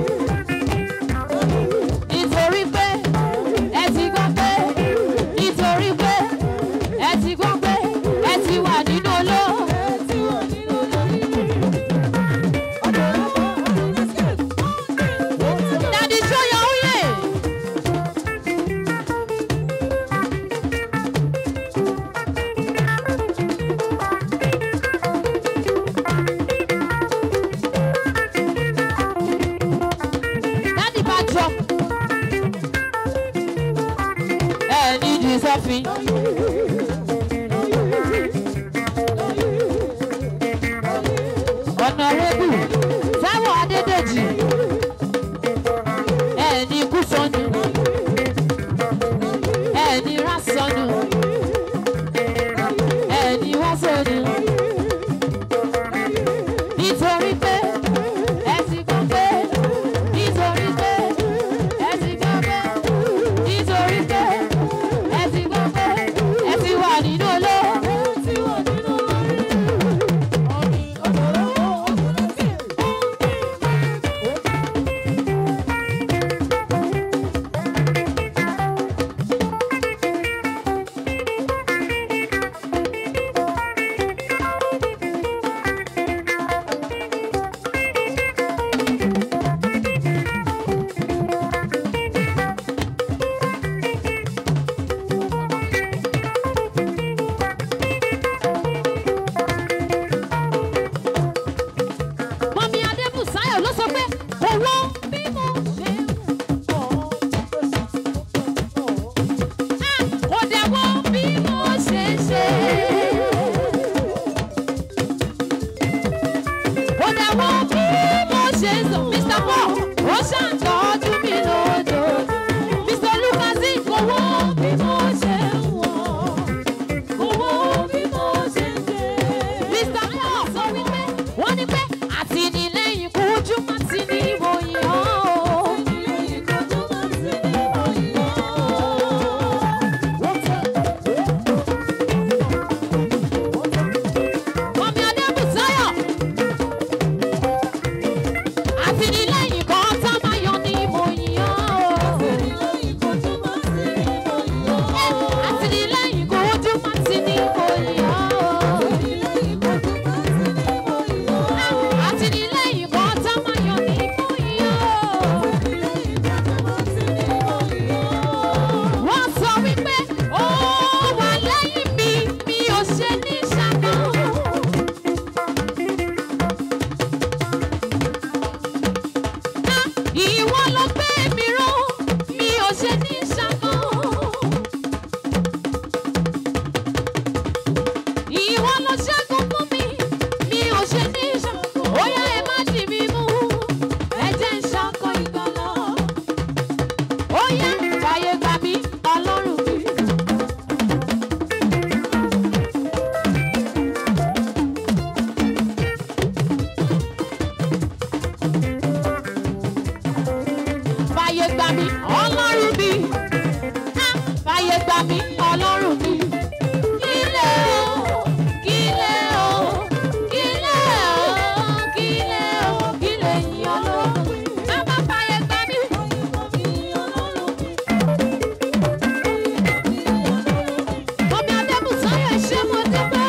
nítorí pé ẹ ti gbọ́ pé nítorí pé ẹ ti gbọ́ pé ẹ ti wà nínú olóò. Daddy show your way. Daddy bá jọ. Ẹ ní ìdí sọ́fin. Honorable Táíwò Adédèjì. Ẹ ní ikú sọnù. Ẹ ní rá sọnù. Ẹ ní wá sọnù. Nítorí pé ẹ ti gbọ́ pé nítorí pé ẹ ti gbọ́ pé nítorí pé ẹ ti gbọ́ pé ẹ ti wà nínú olóò. Mọ̀mí Adébùsáyọ̀ ló sọ pé owó bí mo ṣe ń bọ̀. Ah, Kò dẹ̀ wo bí mo ṣe ń ṣe. Kò dẹ̀ wo bí mo ṣe ń sọ. Mr. Paul, ó ṣàǹtọ́jú mi lójó. Mr. Lucas, kò wo bí mo ṣe ń wọ̀. Kò wo bí mo ṣe ń ṣe. Mr. Paul sọ wípé wọ́n ní pé àtìlẹ́yìn kojú má ti ní ìròyìn ọ́. àtìlẹ́yìn kojú má ti ní ìròyìn ọ́. Mọ̀mí Adébùsáyọ̀. Àtìlẹ́yìn kan tá máa yọ ní ìròyìn ọ́. àtìlẹ́yìn kojú má ti ní ìròyìn ọ́. àtìlẹ́yìn kojú má ti ní ìròyìn ọ́. àtìlẹ́yìn kojú má ti ní ìròyìn ọ́. àtìlẹ́yìn kan tá máa yọ ní ìròyìn ọ́. àtìlẹ́yìn kojú má ti ní ìròyìn ọ́. wọ́n sọ wípé ó wà lẹ́yìn mi mi ò ṣe ní ṣàkóso. Ìwọ ló gbé mi ró, mi ò ṣe ní ṣàkó. Ìwọ ló ṣẹ́gun fún mi, mi ò ṣe ní ṣàkó. Bóyá ẹ má dì mí mú, ẹ jẹ́ ń ṣàkó ìgbàlá. Bóyá fàyè gbà mí, ọlọ́run mi. fàyè gbà mí ọlọ́run mi Ah, fàyè gbà mí ọlọ́run mi. kílẹ̀ o kílẹ̀ o kílẹ̀ o kílẹ̀ o kílẹ̀ yín ọlọ́run mi. bàbá fàyè gbà mí. Mọ̀mí Adébùsáyọ̀ ṣé mo dúpẹ́?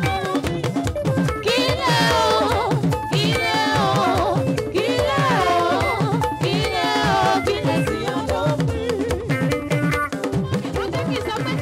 Kílẹ̀ o, kílẹ̀ o, kílẹ̀ o, kílẹ̀ o, kílẹ̀ sí ọlọ́run. Ó jẹ́ kí n sọ pé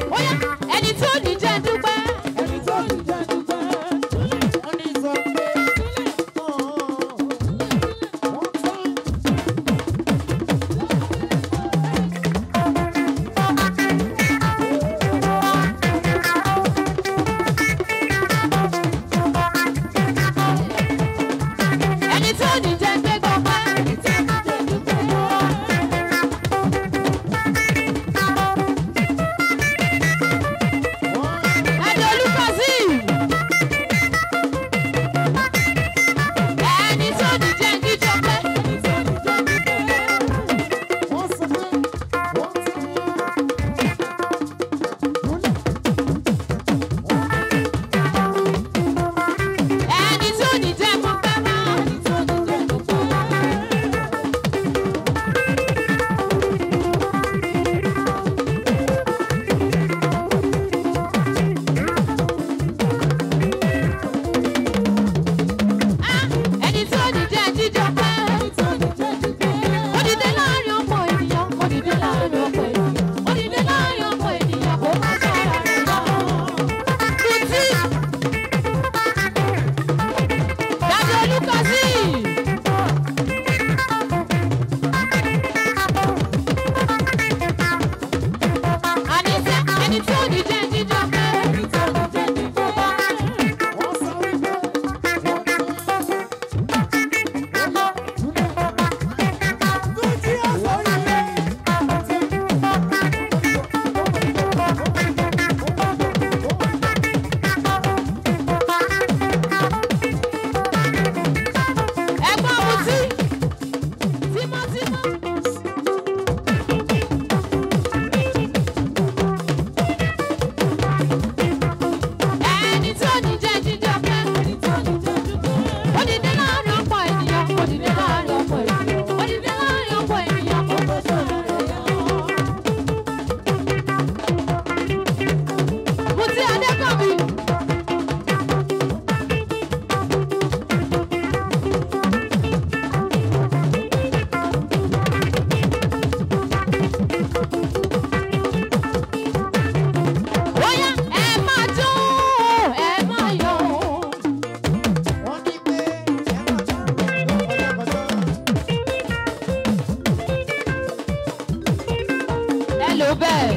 bẹ́ẹ̀.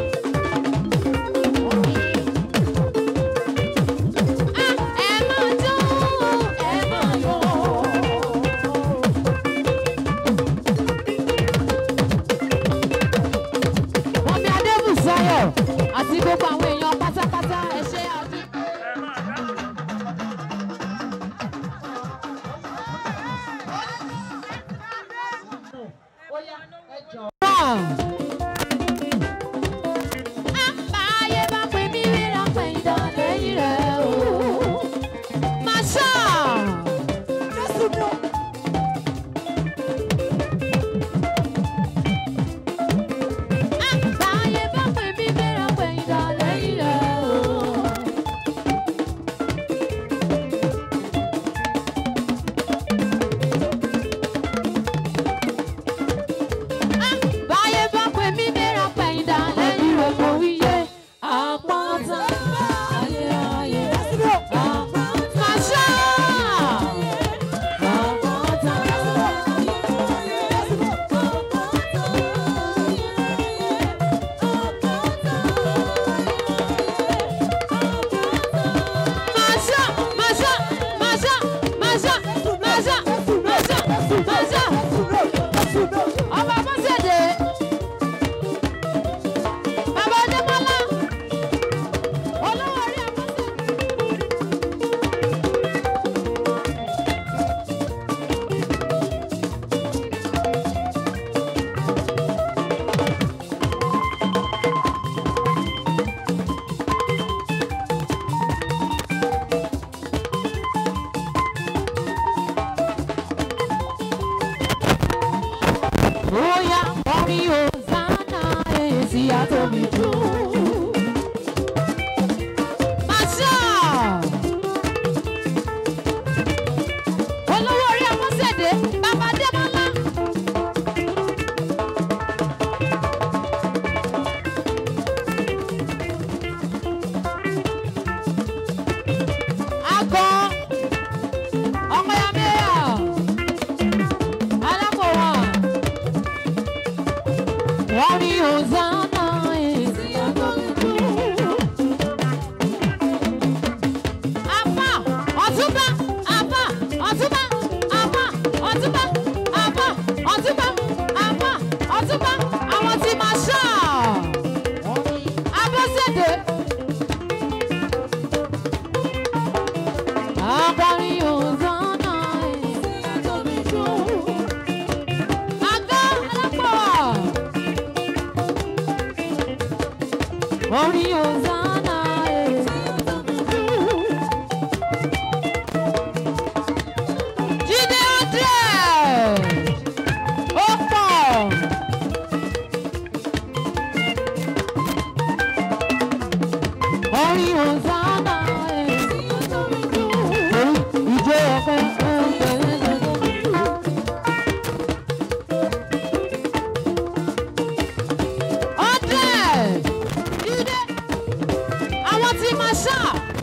Ah, ẹ máa jó, ẹ máa yọ̀. Mọ̀mí Adébùsáyọ̀ àti gbogbo àwọn èèyàn pátápátá ẹ ṣé àdúgbò. ẹ máa dáhùn. Báyé bá pè mí ríra pé ìdán lẹ́yìn rẹ̀ o. Màṣá. Báyé bá pè mí ríra pé ìdán lẹ́yìn rẹ̀ o. Báyé bá pè mí ríra pé ìdán lẹ́yìn rẹ̀ mo wíyé. Àpáta ayérayé. Màṣá. Àpáta Masha, Masha, Masha, Masha, Masha, Masha, Masha. Ọba Bọ́sẹ̀dé. Bàbá Adémọ́lá. Olówó orí Abọ́sẹ̀dé. Bóyá orin Hosanna èsì àtòmí jù. Masha. Olówó orí Abọ́sẹ̀dé, bàbá Adémọ́lá. Akọ, ọmọ ya mẹ́yà, alákòwọ̀n. Wọ́n ní Hosanna èsì àtọ́jú. Àpá ọ̀túnbá àpá ọ̀túnbá àpá ọ̀túnbá àpá ọ̀túnbá àpá ọ̀túnbá àwọn tí máa ṣá. Abọ́sẹ̀dé. Akọrin Hosanna èsì àtọ́jú. Àgọ́ alápọ̀. Orin Hosanna èsì àtọ́jú. Jídé André. Ó pọ̀. Orin Hosanna èsì àtọ́jú. Ìjọ ọ̀pẹ ń bẹ̀rẹ̀ lọ́dọ̀. hundred jíde àwọn tí máa ṣá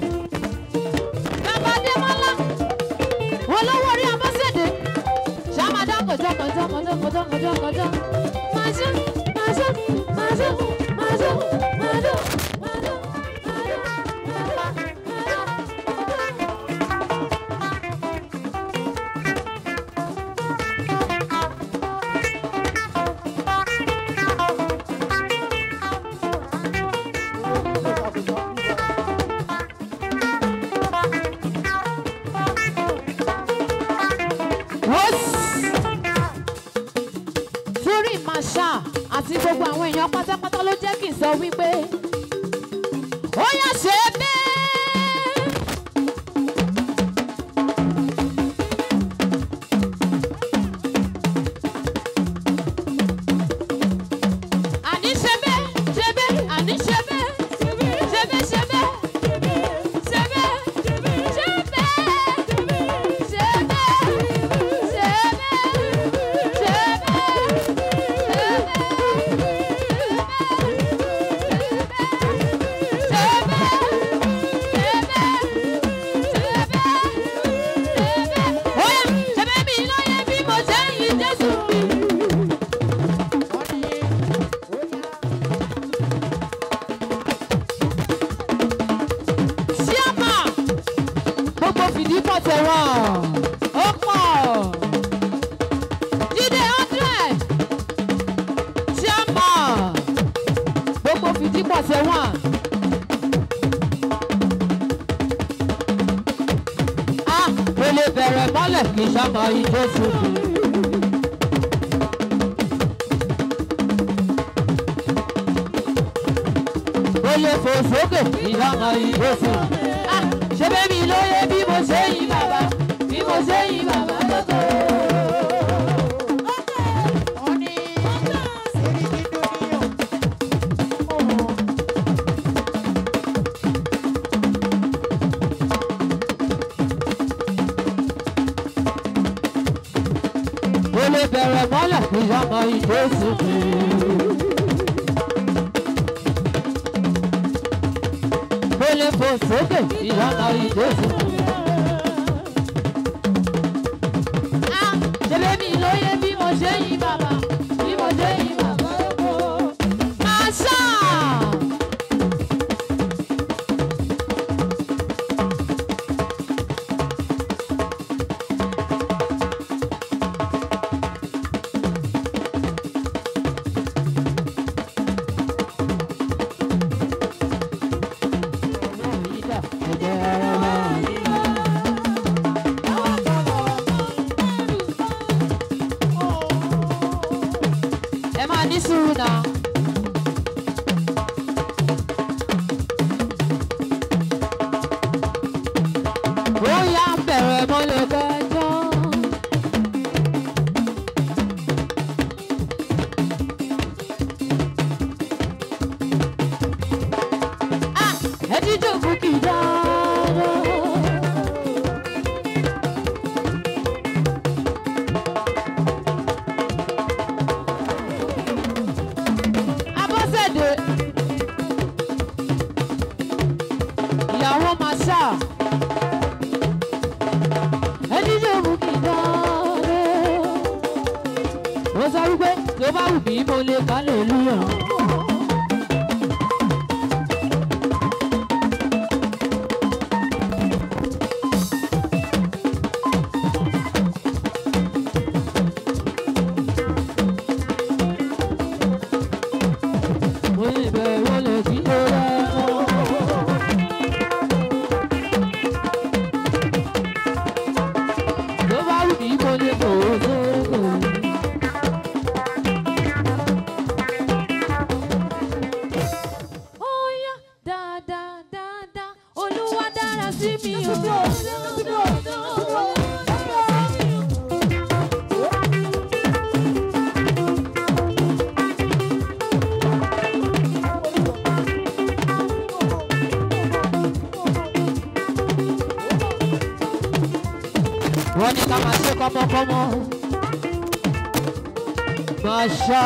bàbá adémọlá olówó orí abọ́sẹ̀dé ṣàmàdá kọjá kọjá kọjá kọjá kọjá kọjá máa ṣá máa ṣá máa ṣá máa ṣá máa ṣá máa ṣá torí màṣá àti gbogbo àwọn èèyàn pátápátá ló jẹ́ kí n sọ wípé ó yá ṣe bẹ́ẹ̀. àní ṣe bẹ́ẹ̀ ṣe bẹ́ẹ̀ àní ṣe bẹ́ẹ̀ ṣe bẹ́ẹ̀ ṣe bẹ́ẹ̀ ṣe bẹ́ẹ̀ ṣe bẹ́ẹ̀ ṣe bẹ́ẹ̀ ṣe bẹ́ẹ̀ ṣe bẹ́ẹ̀ ṣe bẹ́ẹ̀. one ó pọ̀ jíde hundred chairman gbogbo fìdí pọ̀ ṣe wọ́n. a kò lè bẹ̀rẹ̀ mọ́lẹ̀ kì í sábà ijó ṣubú. kò lè fò sókè kì í sábà ijó ṣubú. a ṣe bẹ́ẹ̀ mi lóye bí mo ṣe yí bàbá bí mo ṣe yí bàbá lóko. kò lè bẹ̀rẹ̀ mọ́lẹ̀ kì í sábà ijó ṣubú. kò lè fò sókè kì í sábà ijó ṣubú. Ah, ṣebí mi lóye bí mo ṣe yí bàbá bí mo ṣe yí bàbá lóko. Àṣà. ẹ máa ní sùúrù náà. ó yá bẹ̀rẹ̀ mọ́lẹ̀ kẹjọ. Ah, ẹ jíjó kúkì dáadáa. abọ́sẹ̀dé ìyàwó masha ẹni yóò mú kí n dáre ó sọ wípé tó bá wù mí mo lè kálẹ̀ lúyàn. mo lè bẹ̀rù lè kí ló rẹ̀ mọ́. tó bá wù mí mo lè bò ó sóko. ó yá dáadáa dáadáa olúwa dára sí mi o. wọ́n ní ká máa ṣe kọ́mọkọ́mọ. Masha.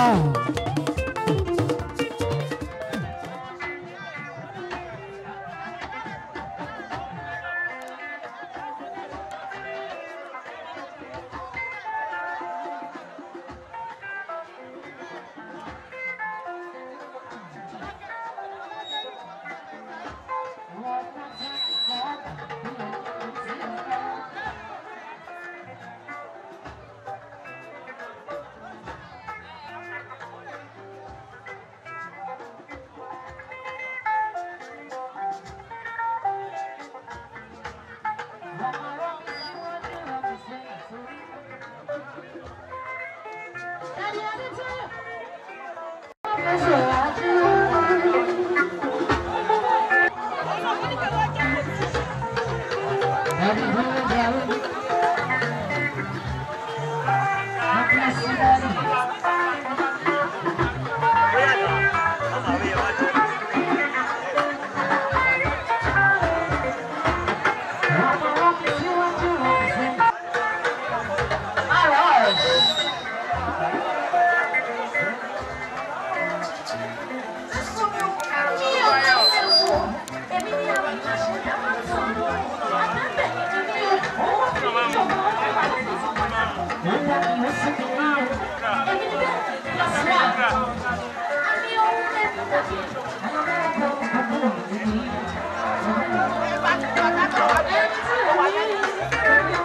Thank you.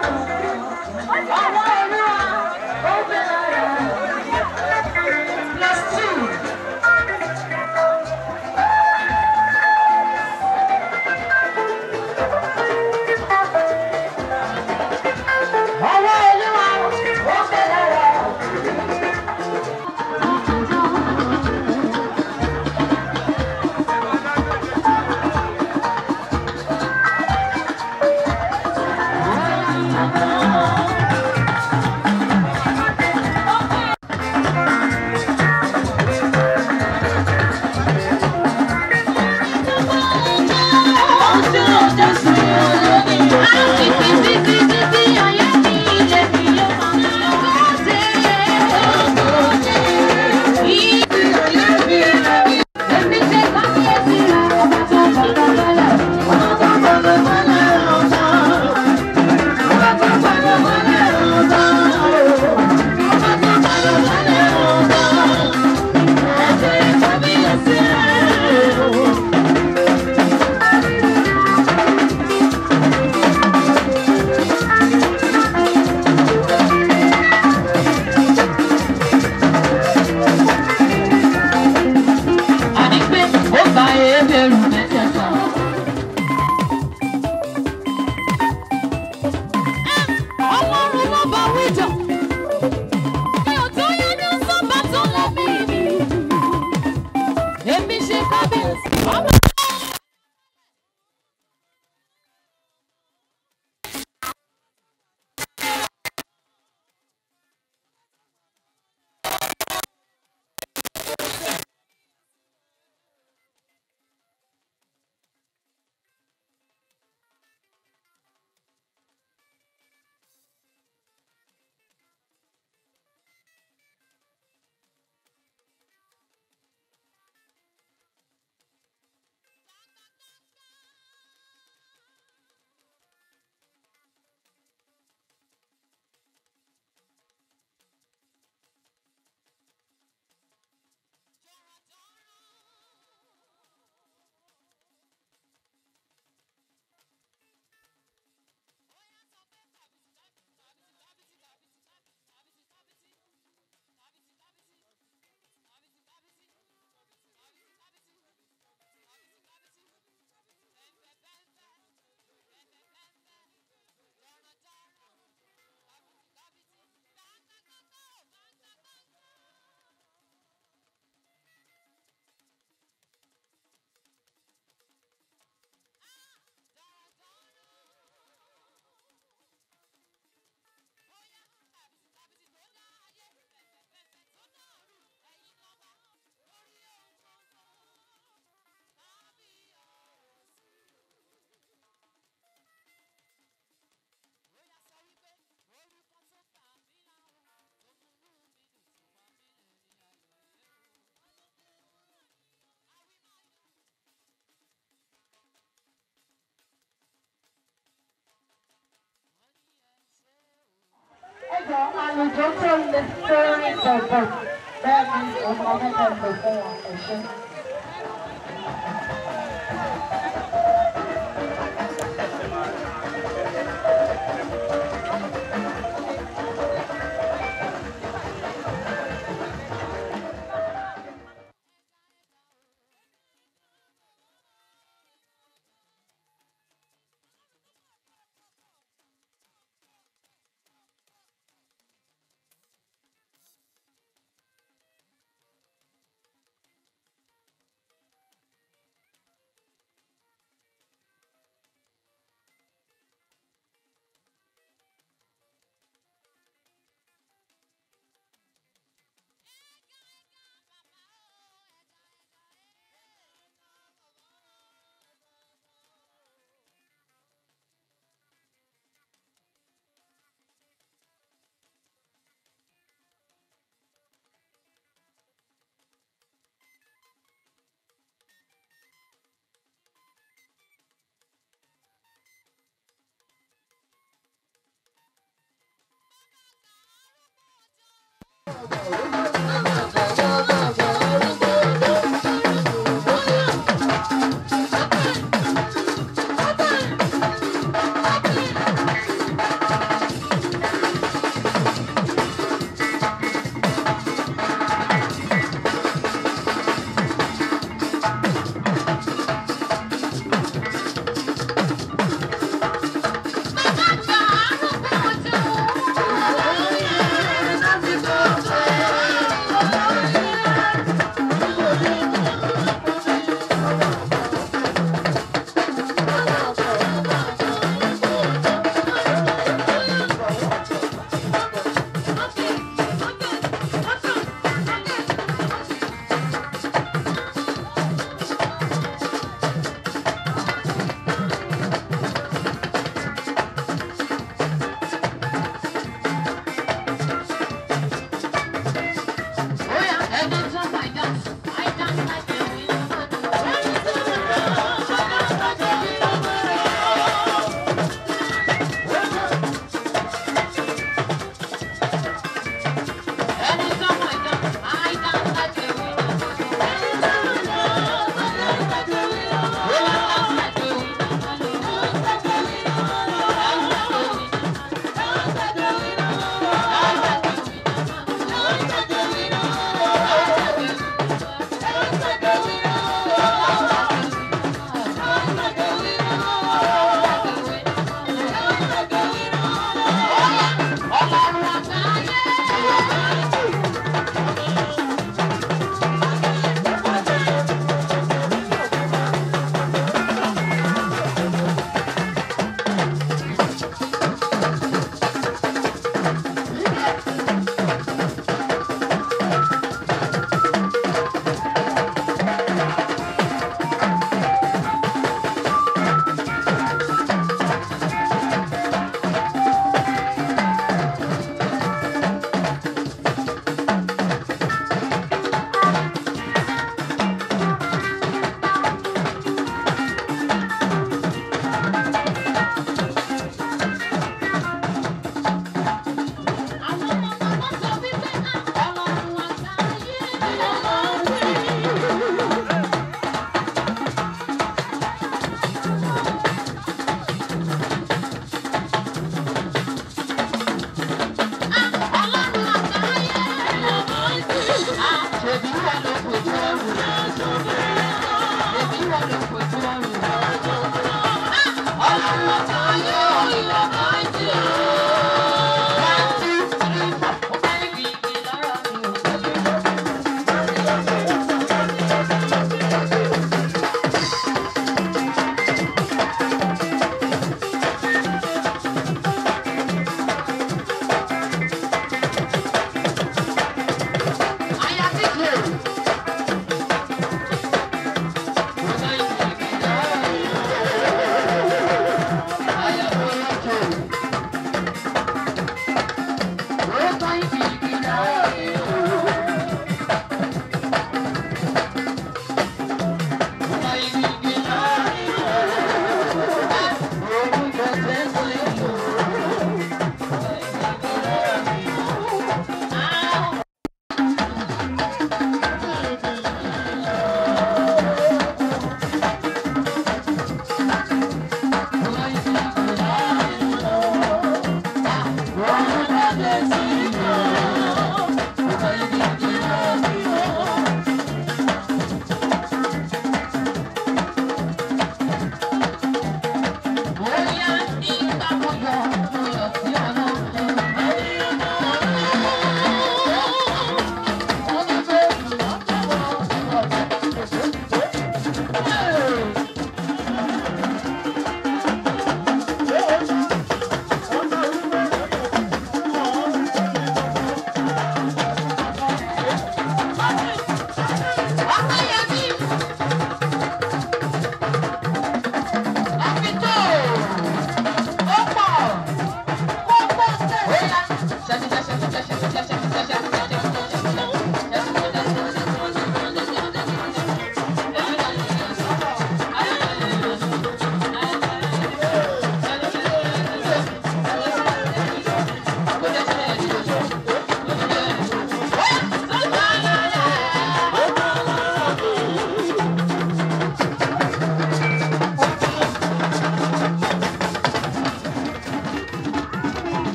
fẹ́ bọ̀ bẹ́ẹ̀ ni òun ọmọ mẹ́ta lò fún wọn ẹ̀ṣẹ́. Thank you.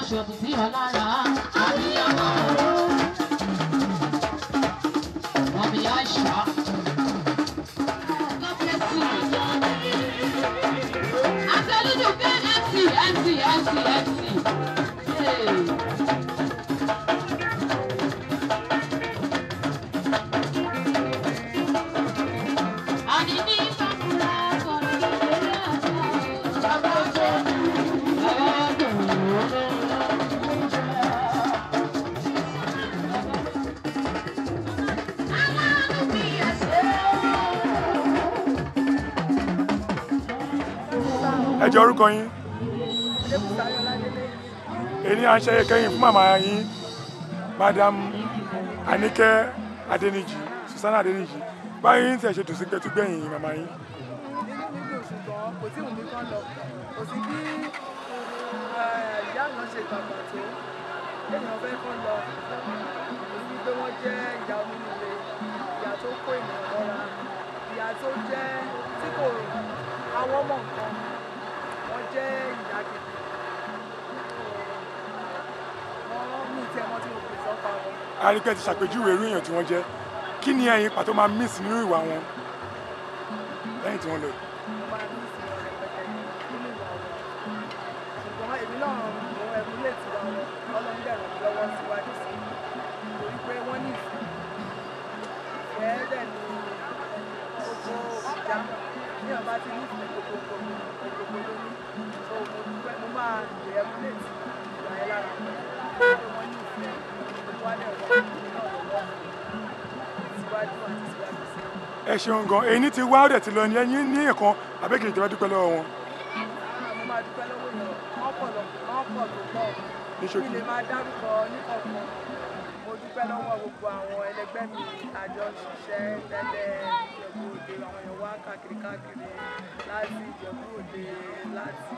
ṣòdì sí ọ lára àbíyamọ. Mọ̀mí Aisha. God bless you. Àtẹ̀lójú pé MC MC MC MC. Hey. Àní ní Sakura kọ̀ọ̀kan lórí àjà. Bàbá tó bàbá tó ẹ jẹ́ orúkọ yín èyí à ń ṣe kẹ́yìn fún màmá yín madam anike adeniji susanna adeniji báyìí ń tẹ̀ ṣe dùn sí pé túgbẹ̀yìn màmá yín nínú mi dùn ṣùgbọ́n kò tí ì wù mí kán lọ kò sí bí eh, ìyá àná ṣe gbàgbà tó èèyàn fẹ́ kán lọ èyí wípé wọ́n jẹ́ ìyá onínúure ìyá tó kó ènìyàn lọ́ra ìyá tó jẹ́ tí kò àwọn ọmọ nǹkan wọ́n jẹ́ ìyá gidi wọ́n ní ìtẹ́ wọn tí mo pè sọ́pa wọn. àríkẹ́ ti ṣàpèjúwe irú èèyàn tí wọ́n jẹ́ kí ni ẹ̀yin pàtó máa miss nínú ìwà wọn lẹ́yìn tí wọ́n lọ mo máa ní ìsinmi rẹpẹtẹ nínú ìwà wọn ṣùgbọ́n èmi náà mo ẹ̀mú lè tiwa wọn ọlọ́run dẹ̀ ràn mí lọ́wọ́ síwájú sí i torí pé wọ́n ní ìfẹ́ ìfẹ́ dẹ̀ ní gbogbo ìjà ní ọba ti ní ìfẹ́ gbogbo gbogbo ló ní so mo dúpẹ́ mo máa lè ẹ̀mú lè ti ìgbà yẹn lára pé wọ́n ní ìfẹ́ gbogbo wa dẹ̀ wọ́n ní náà lọ́wọ́ síwájú àti síwájú sí i. ẹ ṣeun gan èyí ti wá ọ̀dẹ̀ ti lọ ní ẹ̀yin ní ẹ̀kan àbẹ́kẹ̀yìn tó bá dúpẹ́ lọ́wọ́ wọn mo máa dúpẹ́ lọ́wọ́ yẹn wọ́n pọ̀ lọ wọ́n pọ̀ tó pọ̀ Ní ṣókí. mi lè máa dárúkọ níkọ̀ọ̀kan mo dúpẹ́ lọ́wọ́ gbogbo àwọn ẹlẹgbẹ́ mi àjọ ṣiṣẹ́ tẹ́lẹ̀ ìjẹ̀bú òde àwọn èèyàn wá káàkiri káàkiri láti ìjẹ̀bú òde láti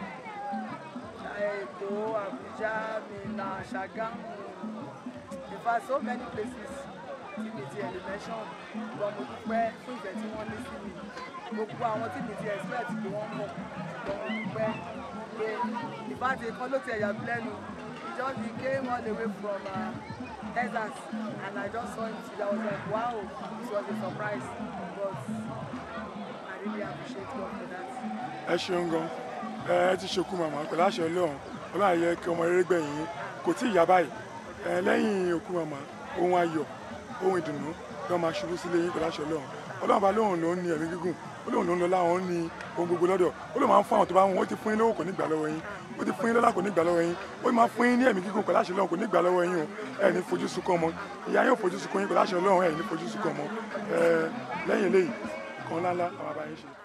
èkó àbújá minna ṣàgámù in fact so many places tí mi ti ẹ̀lẹ́ mention ṣùgbọ́n mo dúpẹ́ fún ìfẹ́ tí wọ́n ní sí mi gbogbo àwọn tí mi ti expect pé wọ́n mọ̀ ṣùgbọ́n mo dúpẹ́ pé ìbáṣe kan ló ti ẹ̀yà mi lẹ́nu he just he came all the way from uh, Texas and I just saw him today I was like wow this was a surprise but I really appreciate God for that. ẹ ṣeun gan ẹ ẹ ti ṣokú màmá pẹ̀lú àṣẹ ọlọ́run ọlọ́run àyẹ kí ọmọ rere gbẹ̀yìn yín kò tí ì yá báyìí ẹ lẹ́yìn òkú màmá ohun ayọ̀ ohun ìdùnnú lọ́ọ́ máa ṣubú sílé yín pẹ̀lú àṣẹ ọlọ́run ọlọ́run bá lóhùn ló ń ní ẹ̀mí gígùn ó lóhùn ló ń lọ láwọn ní ohun gbogbo lọ́dọ̀ ó lóhùn máa ń fún àwọn tó bá wọn ó ti fún yín lówó kò ní gbà lọ́wọ́ yín ó ti fún yín lọ́lá kò ní gbà lọ́wọ́ yín ó máa fún yín ní ẹ̀mí gígùn pẹ̀lú àṣẹ ọlọ́run kò ní gbà lọ́wọ́ yín o ẹ̀ ní fojú sunkún ọmọ ìyá yín ò fojú sunkún yín pẹ̀lú àṣẹ ọlọ́run ẹ̀ ní fojú sunkún ọmọ ẹ̀ lẹ́yìn eléyìí kan ńláńlá àwọn àbáyé ṣe.